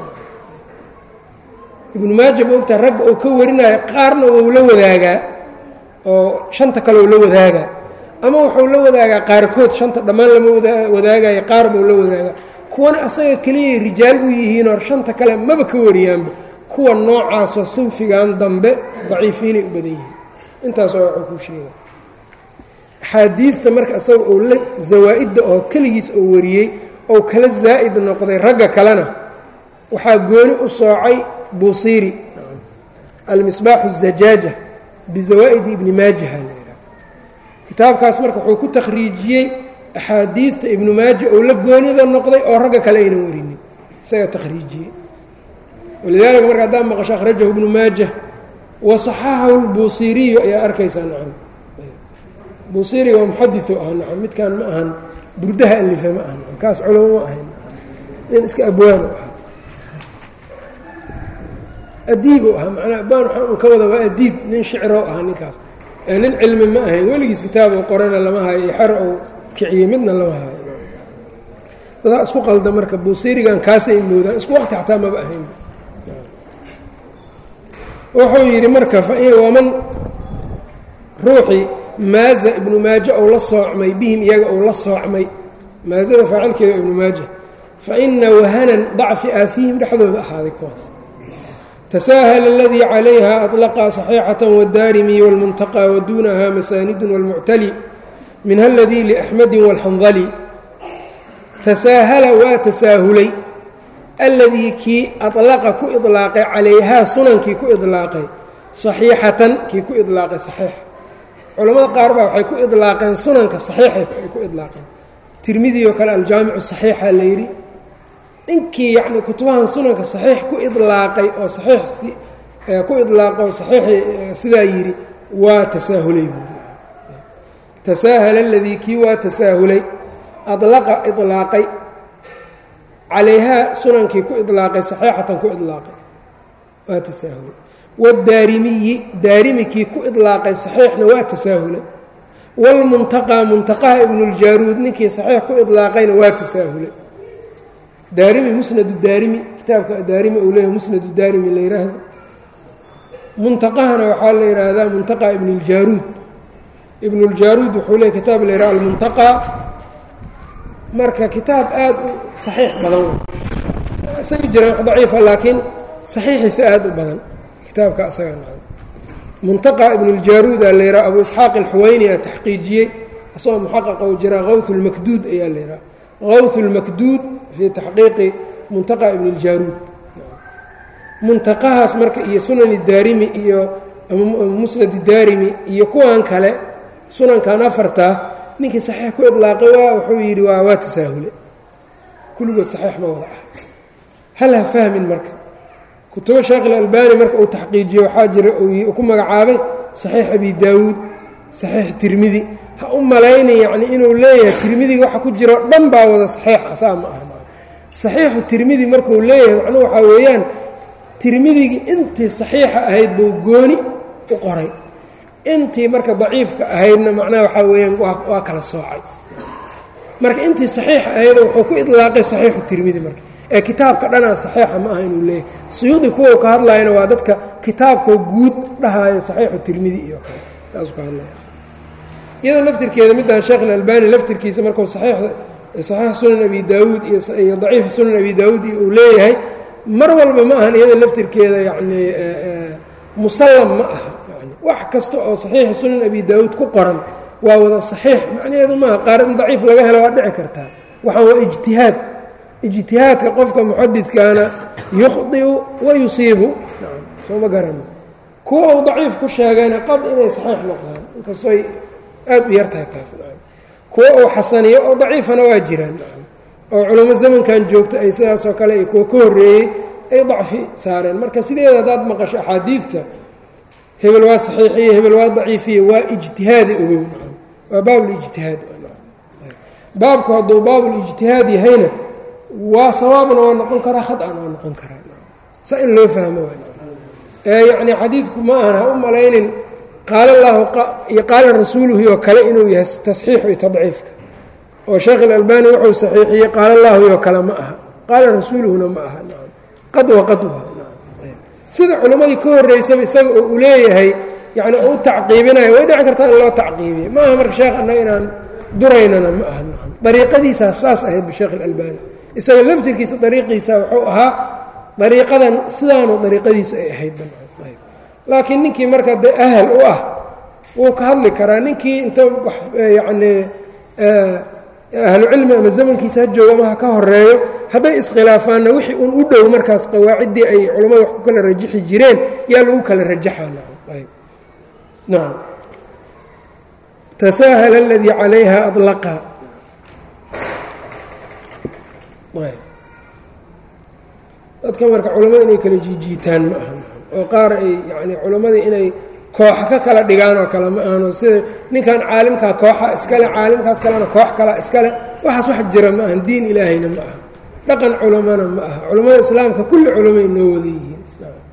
ibnu maaja ma ogtaha ragga uu ka warinayo qaarna wuu la wadaagaa oo shanta kale uu la wadaagaa ama wuxuu la wadaagaa qaarkood shanta dhammaan lama wadaagayo qaar buu la wadaagaa kuwana asaga keliyay rijaal u yihiinoo shanta kale maba ka wariyaanba kuwa noocaasoo sinfigan dambe daciifiinay u badan yihiin intaas waa waxuu kuu sheega axaadiidta marka isaga uu la zawaa'idda oo keligiis oo wariyey ou kala zaa'id noqday ragga kalena waxaa gooni u soocay buusiiri almisbaaxu الzajaaja bizawaa'idi ibni maajaha la yidhaha kitaabkaas marka wuxuu ku takhriijiyey axaadiidta ibnu maaja ou la goonida noqday oo ragga kale aynan warinin isagaa takhriijiyey walidaalika marka haddaa maqasho akhrajahu ibnu maaja waصaxaxahu lbuusiiriyu ayaa arkaysaa nacam buusiiriga waa muxadiu ah nacam midkan ma ahan burdaha alife ma aha nacam kaas culamo ma ahayn nin iska abwaano ah adiib u ahaa manaa abaan waxaan ka wada waa adiib nin shicro ahaa ninkaas nin cilmi ma ahayn weligiis kitaab oo qorana lama hayo iyo xer ou kiciyey midna lama hayo dadaa isku qalda marka buusiirigan kaasay moodaan isku waqti xataa maba ahayn wuxuu yidhi marka waman ruuxii maaza ibnu maaja ou la soocmay bihim iyaga ou la soocmay maazada faacilkeeda ibnu maaja fa ina wahanan dacfi aa fiihim dhexdooda ahaaday kuwaas تsاhل الذي عlayha أطلقa صحيiحة والdarmي والمنتقى وduنha masاند والمعتلي minha الذي لأحمد والxنظلي تsاahla waa تsaahulay اladيi kii أطلqa ku iطلاaqay calayhaa sunankii ku iطlaaqay صaحيiحatan kii ku iطlaaqay صaحيiح culamada qaar baa waxay ku iطlaaqeen sunanka صaحيiحay ay ku iطlaaqeen tirmidi oo kale aljaamiع صaحيixa la yidhi ninkii yacni kutubahan sunanka saxiix ku idlaaqay oo saxiix ku idlaaqo saxiixi sidaa yidhi waa tasaahulay buuri tasaahala aladii kii waa tasaahulay adlaqa idlaaqay calayhaa sunankii ku idlaaqay saxiixatan ku idlaaqay waa tasaahulay wadaarimiyi daarimi kii ku idlaaqay saxiixna waa tasaahulay wاlmuntaqaa muntaqaha ibnuاljaaruud ninkii saxiix ku idlaaqayna waa tasaahulay daarimi musnadu daarimi kitaabka daarimi uu leeyahay musnadu daarimi la yidhaahdo muntaqahana waxaa la yidhaahdaa muntaqa ibn اljaaruud ibn اljaaruud wuxuu leeyahy kitaab la yidhaha almuntaqaa marka kitaab aad u saxiix badan isaga jiraan wax daciifa laakiin saxiixiisa aad u badan kitaabka isaga muntaqa ibn اljaaruud aa la yidhaha abu isxaaq alxuweyni aa taxqiijiyey asagoo muxaqaq ou jiraa kawt اlmakduud ayaa la yidhaha kawt اlmakduud fii taxqiiqi muntaqa ibn اljaaruud muntaqahaas marka iyo sunani daarimi iyo musnadi daarimi iyo kuwan kale sunankan afartaa ninkii saxiix ku idlaaqay waa wuxuu yidhi waa waa tasaahule kulligood saxiix ma wada ah hal ha fahmin marka kutubo sheekh ilalbani marka uu taxqiijiyo waxaa jira uu ku magacaabay saxiix abi daawuud saxiix tirmidi ha u malayni yacni inuu leeyahay tirmidiga waxa ku jiro dhan baa wada saxiixa saa ma aha saxiixu tirmidi markuu leeyahay macnuhu waxaa weeyaan tirmidigii intii saxiixa ahayd buu gooni u qoray intii marka daciifka ahaydna macnaha waxaa weeyaan waa kala soocay marka intii saxiixa ahaydoo wuxuu ku idlaaqay saxiixu tirmidi marka ee kitaabka dhanaa saxiixa ma aha inuu leeyahay suyuudi kuwa ka hadlayana waa dadka kitaabkoo guud dhahaayo saxiixu tirmidi iyo kale taasuu ka hadlaya iyada laftirkeeda midaan sheekh alalbani laftirkiisa markuu saxiix sunan abi daawuud iyo daciif sunan abi daawuud iyo uu leeyahay mar walba ma ahan iyada laftirkeeda yacni musallam ma aha yani wax kasta oo saxiixa sunan abi daawuud ku qoran waa wada saxiix macnaheedu maaha qaar in daciif laga helo waa dhici kartaa waxaan waa ijtihaad ijtihaadka qofka muxadidkaana yukhdiu wa yusiibu soo ma garano kuwa uu daciif ku sheegayna qad inay saxiix noqdaan inkastooy aad u yartahay taas kuwa uu xasaniyo oo daciifana waa jiraan oo culamo zamankan joogto ay sidaasoo kale iyo kuwa ka horreeyey ay dacfi saareen marka sideeda haddaad maqasho axaadiidta hebel waa saxiixiye hebel waa daciifiye waa ijtihaadi ogow waa baabulijtihaad baabku hadduu baabulijtihaad yahayna waa sawaabna waa noqon karaa khadana waa noqon karaa saa in loo fahmo yacni xadiidku ma ahan ha u malaynin qaala llaahu iyo qaala rasuuluhu oo kale inuu yahay tasxiixu iyo tadciifka oo sheekh ilalbani wuxuu saxiixiyey qaala llaahu iyo kale ma aha qaala rasuuluhuna ma aha qad wa qad wa sida culimmadii ka horreysaba isaga oo uu leeyahay yani u tacqiibinayo way dhici kartaa in loo tacqiibiye ma aha marka sheekh annaga inaan duraynana ma aha dariiqadiisaa saas ahayd bisheekh ilalbani isaga laftirkiisa dariiqiisa wuxuu ahaa dariiqadan sidaanu dariiqadiisu ay ahayd laakiin ninkii marka dee ahal u ah wuu ka hadli karaa ninkii inta yacni ahlucilmi ama zamankiisa ha joogo ama ha ka horeeyo hadday iskhilaafaanna wixii un u dhow markaas qawaaciddii ay culammada wax ku kala rajixi jireen yaa lagu kala rajaxaa nacam tasaahal aladii calayha adlaqa dadka marka culammada inay kala jiijiitaan ma aha oo qaar ay yani culammada inay kooxa ka kala dhigaan oo kale ma ahano sida ninkan caalimkaa kooxa iskale caalimkaas kalena koox kala iskale waxaas wax jira ma ahan diin ilaahayna ma aha dhaqan culamana ma aha culammada islaamka kulli culamay noo wada yihiin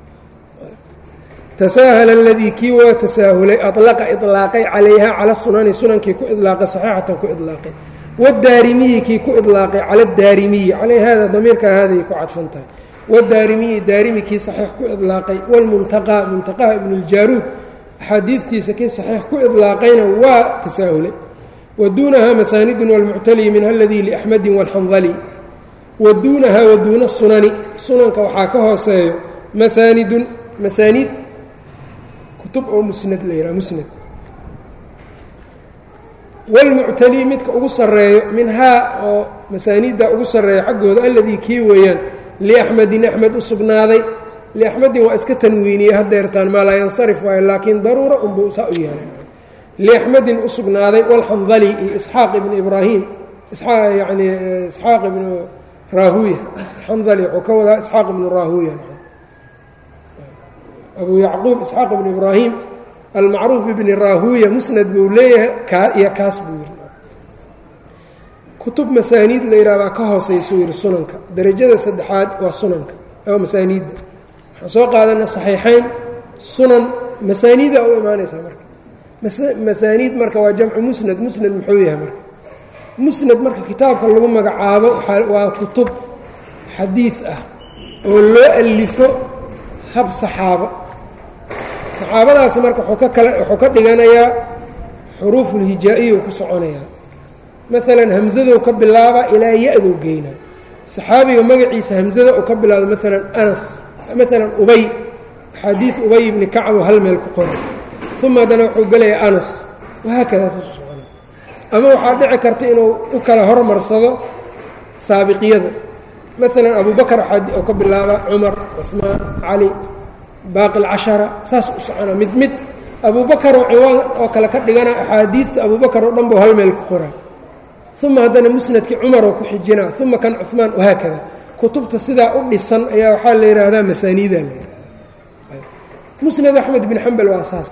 tasaahal aladii kii waa tasaahulay alaqa ilaaqay calayha cala sunani sunankii ku ilaaqay saxiixatan ku ilaaqay wadaarimiyi kii ku ilaaqay cala daarimiyi calay hada damiirka haaday ku cadfan tahay wadaarimiyi daarimi kii saxiix ku ilaaqay wlmuntaqaa muntaqaha ibn اljaaruud axaadiidtiisa kii saxiix ku ilaaqayna waa tasaahulay wa duunaha masaanidun wاlmuctali minha aladii liaxmadi wاlxandali wa duunaha wa duuna sunani sunanka waxaa ka hooseeyo masaanidun masaaniid kutub oo musnad la yidhaha musnad wاlmuctali midka ugu sarreeyo minhaa oo masaaniidda ugu sarreeya xaggooda alladii kii weeyaan liaxmedin axmed u sugnaaday liaxmedin waa iska tanwiiniyey hadeertaan maa laa yansarif waayo laakiin daruura unbuu saa u yeelay liaxmedin u sugnaaday walxandali iyo isxaaq ibnu ibraahim yani isxaaq ibnu raahuya alxandali wuxuu ka wadaa isxaaq ibnu raahuya abuu yacquub isxaaq ibnu ibraahim almacruuf ibni raahuya musnad buu leeyahay iyo kaas buu yiri kutub masaaniid la yidhahdaa ka hooseyso yidhi sunanka derajada saddexaad waa sunanka oo masaaniidda waxaan soo qaadana saxiixayn sunan masaaniida u imaanaysaa marka masaaniid marka waa jamcu musnad musnad muxuu yahay marka musnad marka kitaabka lagu magacaabo waa kutub xadiid ah oo loo alifo hab saxaabo saxaabadaasi marka wuxuu ka kala wuxuu ka dhiganayaa xuruufulhijaa-iyu ku soconayaa maalan hamzadow ka bilaaba ilaa ya-dow geyna saxaabiga magaciisa hamzada uu ka bilaabo maalan anas maalan ubay axaadiid ubay ibni kacbo hal meel ku qoray uma haddana wuxuu gelayaa anas wahaakadaas isu socona ama waxaa dhici karta inuu u kala hormarsado saabiqiyada maalan abubakar oo ka bilaaba cumar cusmaan cali baaqi lcashara saas u socona mid mid abuubakaroo ciwaan oo kale ka dhigana axaadiidta abuubakar oo dhan buu hal meel ku qoraa uma haddana musnadkii cumaroo ku xijina uma kan cumaan wahaakada kutubta sidaa u dhisan ayaa waxaa la yidhaahdaa masaaniida la yidhahda musnad axmed bin xambal waa saas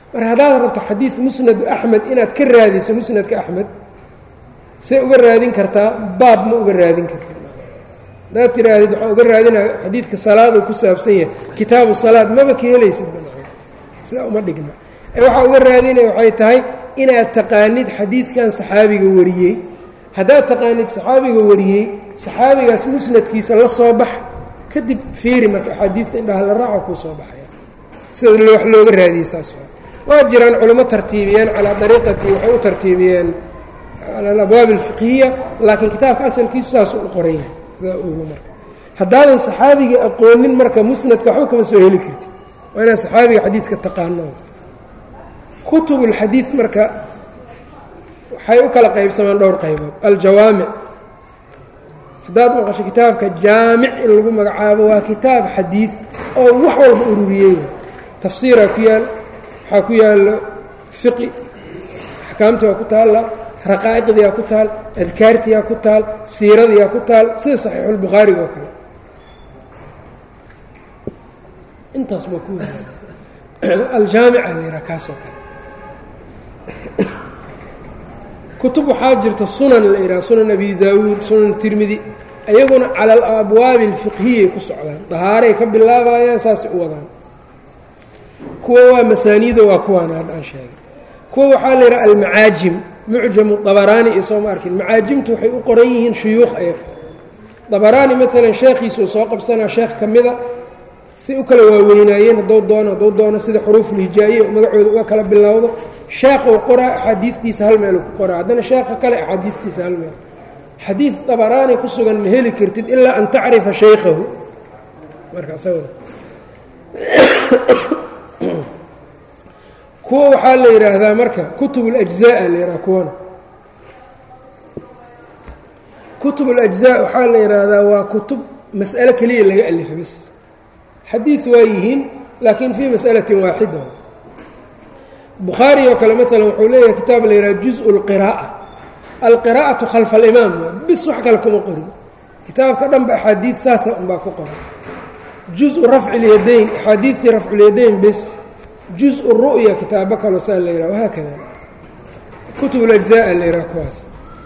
mar haddaad rabto xadiid musnadu axmed inaad ka raadiso musnadka axmed see uga raadin kartaa baab ma uga raadin karta haddaad tihaahdid waxaa uga raadinaya xadiidka salaaduu ku saabsan yahay kitaabu salaad maba ka helaysid banaa sidaa uma dhigna ee waxaa uga raadinaya waxay tahay inaad taqaanid xadiidkan saxaabiga wariyey haddaad taqaanid saxaabiga wariyey saxaabigaas musnadkiisa la soo bax kadib fiiri marka axaadiidta indhaha la raaco kuu soo baxaya sida wax looga raadiyey saas waa jiraan culimo tartiibiyeen calaa dariiqati waxay u tartiibiyeen cala alabwaab alfiqhiya laakiin kitaabka asalkiisu saasuu u qoran yahay sidaa ugu marka haddaadan saxaabigii aqoonin marka musnadka waxba kama soo heli karti waa inaad saxaabiga xadiidka taqaano kutubulxadiid marka waxay u kala qaybsamaan dhowr qaybood aljawaamic haddaad maqasho kitaabka jaamic in lagu magacaabo waa kitaab xadiid oo wax walba ururiyey tafsiiraa ku yaal waxaa ku yaalo fiqi axkaamtii waa ku taalla raqaa'iqdiyaa ku taal adkaartiyaa ku taal siiradiyaa ku taal sida saxiixulbukhaariga oo kale intaas baa ku aljaamica la yidhaha kaasoo kale kutub waxaa jirta sunan la yidhaha sunan abi daawuud sunan tirmidi ayaguna cala alabwaabi alfiqhiyay ku socdaan dahaaray ka bilaabayaan saasay u wadaan kuwa waa masaaniido waa kuwaan hadda aan sheegay kuwa waxaa la yidhaha almacaajim mucjamu dabaraani iyo sooma arkin macaajimtu waxay u qoran yihiin shuyuukh ayaga dabaraani maalan sheekhiisuu soo qabsanaa sheekh ka mida say u kala waaweynaayeen hadduu doono hadduu doono sida xuruufulhijaa'iya magacooda uga kala bilowdo sheekhuu qoraa axaadiidtiisa hal meelu ku qoraa haddana sheekha kale axaadiidtiisa hal meel xadiid dabaraani ku sugan ma heli kartid ilaa an tacrifa shaykhahu marka isaguna kuwa waxaa la yidhaahdaa marka kutub اlأjزaءa la yidhaha kuwana kutub اlأjزاء waxaa la yidhaahdaa waa kutub mas'alo keliya laga alifa bas xadiid waa yihiin laakiin fii masأalaةi waaxida bukhaari oo kale maala wuxuu leeyahay kitaab la yidhaha juزء الqirاءة alqirاءaةu khalfa اlimaam bis wax kale kuma qorin kitaabka dhanba axaadiid saasa unbaa ku qoran juزءu rafci اlyadayn axaadiidtii rafculyadayn bes juزء الru'ya kitaabo kaloo saa la yidhaha wahaakada kutub اlأجزاء la yidhaha kuwaas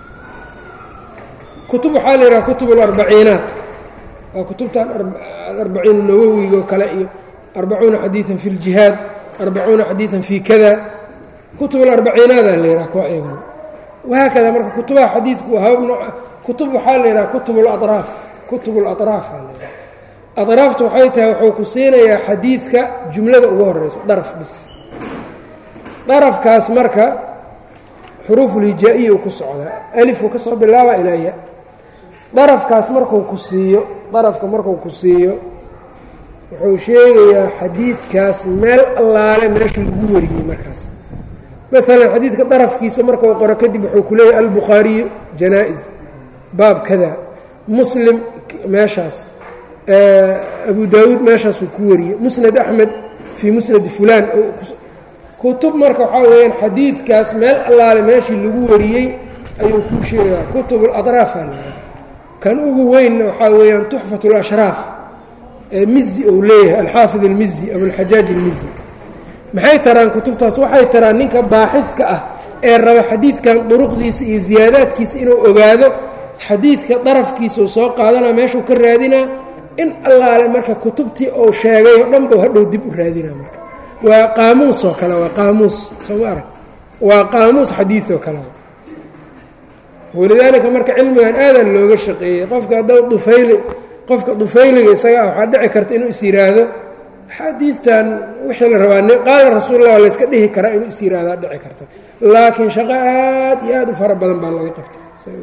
kutub waxaa la yidhaha kutub اlarbaciinaat waa kutubtan alarbaciin nawowiga oo kale iyo arbacuuna xadiiثa fi اljihaad arbacuuna xadiiثa fi kada kutub اlarbaciinaada la yidhaha kuwa eegana wahaakada marka kutubaha xadiidku habab nooc kutub waxaa la yidhaha kutub اlaطraaf kutub اlaطraaf aa la yidhaha aطraaftu waxay tahay wuxuu ku siinayaa xadiidka jumlada ugu horeysa daraf bis darafkaas marka xuruufulhijaa-iya u ku socdaa alifku ka soo bilaaba ilaa ya darafkaas markuu ku siiyo darafka markuu ku siiyo wuxuu sheegayaa xadiidkaas meel allaale meeshii lagu wariyey markaas maalan xadiidka darafkiisa markuu qoro kadib wuxuu ku leeyahay albukhaariyu janaa-is baab kada muslim meeshaas abu daawuud meeshaasuu ku wariyey musnad axmed fii musnadi fulaan kutub marka waxaa weeyaan xadiidkaas meel allaale meeshii lagu wariyey ayuu kuu sheegaa kutub alaطraaf aa lahaa kan ugu weynna waxaa weeyaan tuxfat اlashraaf ee mizi ou leeyahay alxaafid almizi abulxajaaj almizi maxay taraan kutubtaas waxay taraan ninka baaxidka ah ee raba xadiidkan duruqdiisa iyo ziyaadaadkiisa inuu ogaado xadiidka darafkiisa uu soo qaadanaa meeshuu ka raadinaa in allaale marka kutubtii uu sheegay oo dhan buu hadhow dib u raadinaa marka waa qaamuus oo kale waa qaamuus sooma arag waa qaamuus xadiid oo kale walidaalika marka cilmigan aadan looga shaqeeyey qofka haddau dufayli qofka dufayliga isaga ah waxaa dhici karta inuu is yidhaahdo xadiidtan wixii la rabaa qaala rasuullah waa layska dhihi karaa inuu is yihahdaa dhici karto laakiin shaqo aad iyo aad u fara badan baa laga qabta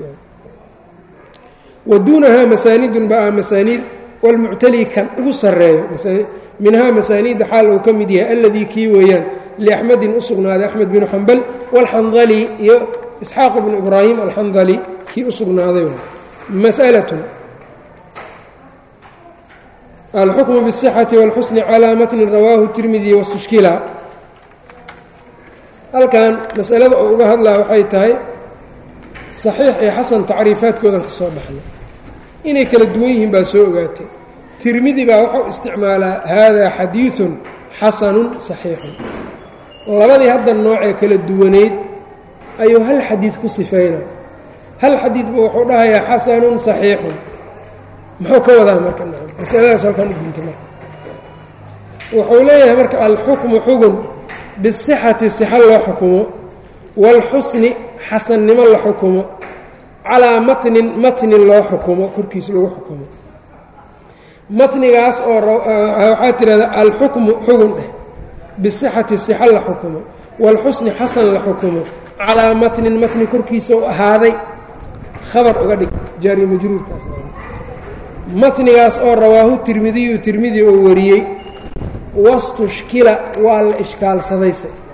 wa duunahaa masaanidun baa masaaniid walmuctali kan ugu sarreeyo minhaa masaaniidda xaal uu ka mid yahay alladii kii weeyaan liaxmedin u sugnaaday axmed binu xambal wاlxandali iyo isxaaq bnu ibraahim alxandali kii u sugnaaday masأlaة alxukmu bالصxaةi wاlxusni calىa matni rawaahu tirmidi wastushkila halkan masalada oo uga hadlaa waxay tahay صaxiix iyo xasan tacriifaadkoodan ka soo baxnay inay kala duwan yihiin baa soo ogaatay tirmidi baa wuxuu isticmaalaa hada xadiiثu xasanu صaxiixun labadii hadda noocee kala duwaneyd ayuu hal xadiid ku sifayna hal xadiidba wuxuu dhahayaa xasanun saxiixun muxuu ka wadaa marka nacam masaladaas halkan u gunta marka wuxuu leeyahay marka alxukmu xugun bisixati sixa loo xukumo waalxusni xasannimo la xukumo calaa matnin matnin loo xukumo korkiis lagu xukumo matnigaas oo waxaa tidhahdaa alxukmu xugun dheh bisixati sixa la xukumo waalxusni xasan la xukumo calaa matnin matni korkiisa u ahaaday khabar uga dhig jaari majruurkaas matnigaas oo rawaahu tirmidiyu tirmidi oo wariyey wastushkila waa la ishkaalsadayse